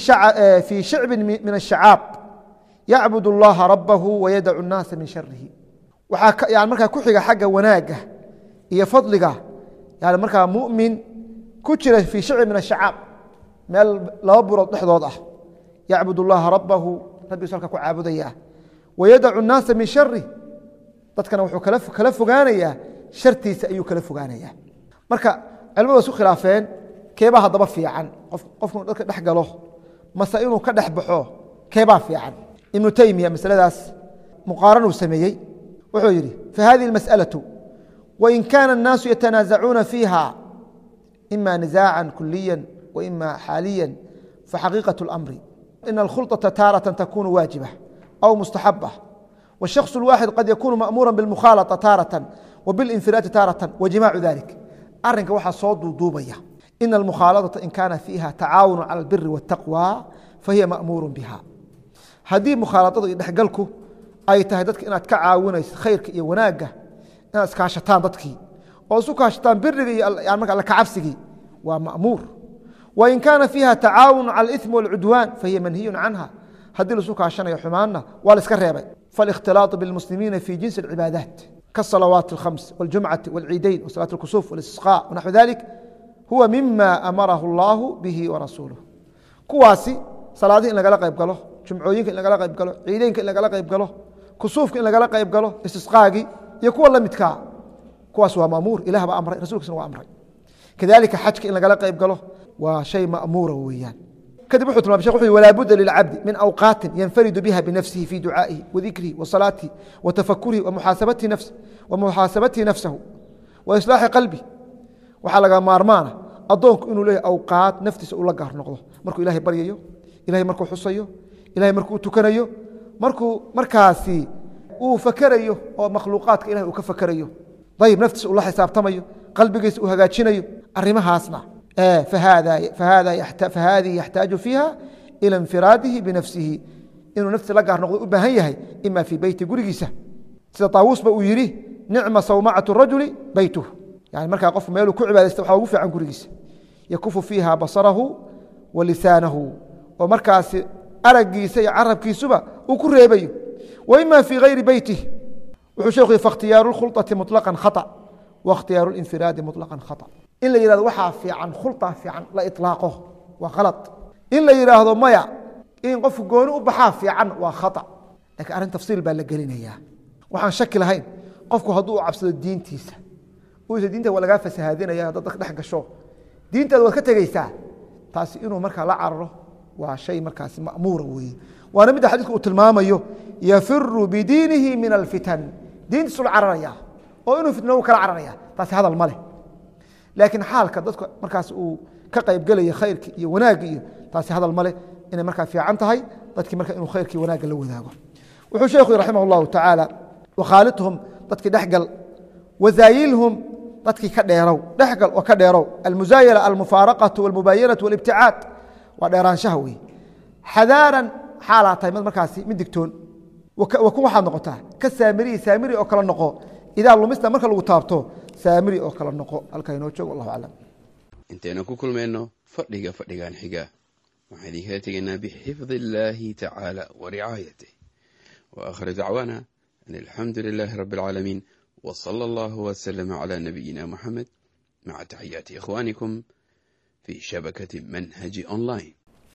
fii shicbin min الshacaab yacbud اllaha rabahu wayadacu الnaasa min sharihi waxaa yani markaa ku xiga xagga wanaaga iyo fadliga yani markaa mumin ku jira fii shicbin min الshacaab meel laba burood dhexdood ah yacbud اllaha rabahu rabbigiisu halka ku caabudaya wayadacu الnaasa min sharih dadkana wuxuu kala fogaanayaa shartiisa ayuu kala fogaanaya marka culimadu wa isku khilaafeen keebaa haddaba fiican qofku dadka dhex galo mase inuu ka dhex baxo keebaa fiican ibnu teymiya masaladaas muqaaran uu sameeyey wuxuu yidhi fahadihi اmasأalaة wain kana الnaasu yatanaazacuuna fiiha ima nizaaca kuliya waima xaaliya faxaqiiqaة اlamri ina اlkhulطaةa taaraة takunu waajiba aw mustaxaba والشhخص الواxد qad yakunu maأmuura bالmukhaalaطة taaraة وbاlinfiraadi taaraة وجimaacu ذalik arinka waxaa soo duuduubaya in الmukhaalaطaةa in kaana fiiha tacaawun calى الbiri والتaqwى fahiya maأmuur biha haddii mukhaaladadu iyo dhexgalku ay tahay dadka inaad ka caawinayso khayrka iyo wanaaga inaad iskaashataan dadkii oo isu kaashataan biriga iyo marka alla kacabsigii waa maأmuur وin kaana fiiha tacaawun calى الإثm والcudwaan fahiya manhiyu canha haddii laisu kaashanayo xumaanna waa la iska reebay faالاkhtilaaط bاlmuslimiina fi jinsi الcibaadaat kaالصalawaat الkhams واljumcaةi واlciidayn وصلاة الkusuuf واlistisقاء wnaxو dalik huwa mima amarahu اllah bihi warasuuluh kuwaasi salaadihi in lagala qayb galo jumcooyinka in lagala qayb galo ciideynka in lagala qayb galo kusuufka in lagala qayb galo istisqaagii iyo kuwa la midkaa kuwaas waa mamuur ilah baa amray rasulkiisna waa amray kadalika xajka in lagala qayb galo waa shay mamuura weeyaan kadib wuxuu tilmamay shekh wuxu yhi walaa budda lilcabdi min awqaatin yanfaridu biha binafsihi fi ducaa'ihi wadikrihi wasalaatihi watafakurihi wamuxaasabatihi nafs wamuxaasabatihi nafsahu wa islaaxi qalbi waxaa laga maarmaana addoonku inuu leeyahy awqaad naftiisa ula gaar noqdo markuu ilahay baryayo ilahay markuu xusayo ilahay markuu tukanayo markuu markaasi uu fakerayo oo makhluuqaadka ilahay uu ka fakerayo ayib naftiisa ula xisaabtamayo qalbigiisa uu hagaajinayo arimahaasna fahadii yaxtaaju fiiha ila infiraadihi binafsihi inuu naftiisa la gaar noqdo u baahan yahay ima fii beyti gurigiisa sida taawuusba uu yidhi nicma sawmacatu rajuli beytuh yani markaa qofku meeluu ku cibaadaysta waxaa ugu fiican gurigiisa yakufu fiiha basarahu wa lisaanahu oo markaasi aragiisa iyo carabkiisuba uu ku reebayo wa ima fii hayri beytih wuxuu sheekhu yhi fakhtiyaaru khulطati muطlaqan khaطأ wakhtiyaaru linfiraadi muطlaqan khaطأ in la yihahdo waxaa fiican khulطa fiican la iطlaaqo waa khalad in la yidhaahdo maya in qofku gooni u baxaa fiican waa khaطأ lakiin arrin tafsiil baa la gelinayaa waxaan shaki lahayn qofku hadduu u cabsado diintiisa uisa diinta waa lagaa fasahaadinaya haddaad dadka dhex gasho diintaada waad ka tegeysaa taasi inuu markaa la cararo waa shay markaasi mamuura weeye waana midda xadiidku uu tilmaamayo yafiru bidiinihi min alfitan diintiisu la cararaya oo inuu fitno kala cararaya taasi hadal ma leh laakiin xaalka dadku markaas uu ka qaybgelaya khayrki iyo wanaagga iyo taasi hadal ma leh inay markaa fiican tahay dadkii marka inuu khayrkii wanaagga la wadaago wuxuu sheekhu raximah اllahu tacaala wakhaalidhum dadkii dhexgal wazaayilhum dadkii ka dheerow dhexgal oo ka dheerow almuzaayala almufaaraqatu walmubaayanatu walibticaad waa dheeraanshaha wey xadaaran xaalaa tahay mid markaasi mid digtoon wakun waxaad noqotaa ka saamiriyi saamiri oo kale noqo idaa lumista marka lagu taabto saamiri oo kale noqo halkaa inoo joog wallahu aclam intaynu ku kulmayno fadhiga fadhigan xiga waxaan idinkala tegaynaa bixifdi illaahi tacaala wa ricaayatih wa aakhiru dacwaana an alxamdu lilaahi rabbi alcaalamiin w sala allahu wslama cla nabiyina muxamed maca taxiyaati ikhwaanikum fi shabakati manhaji online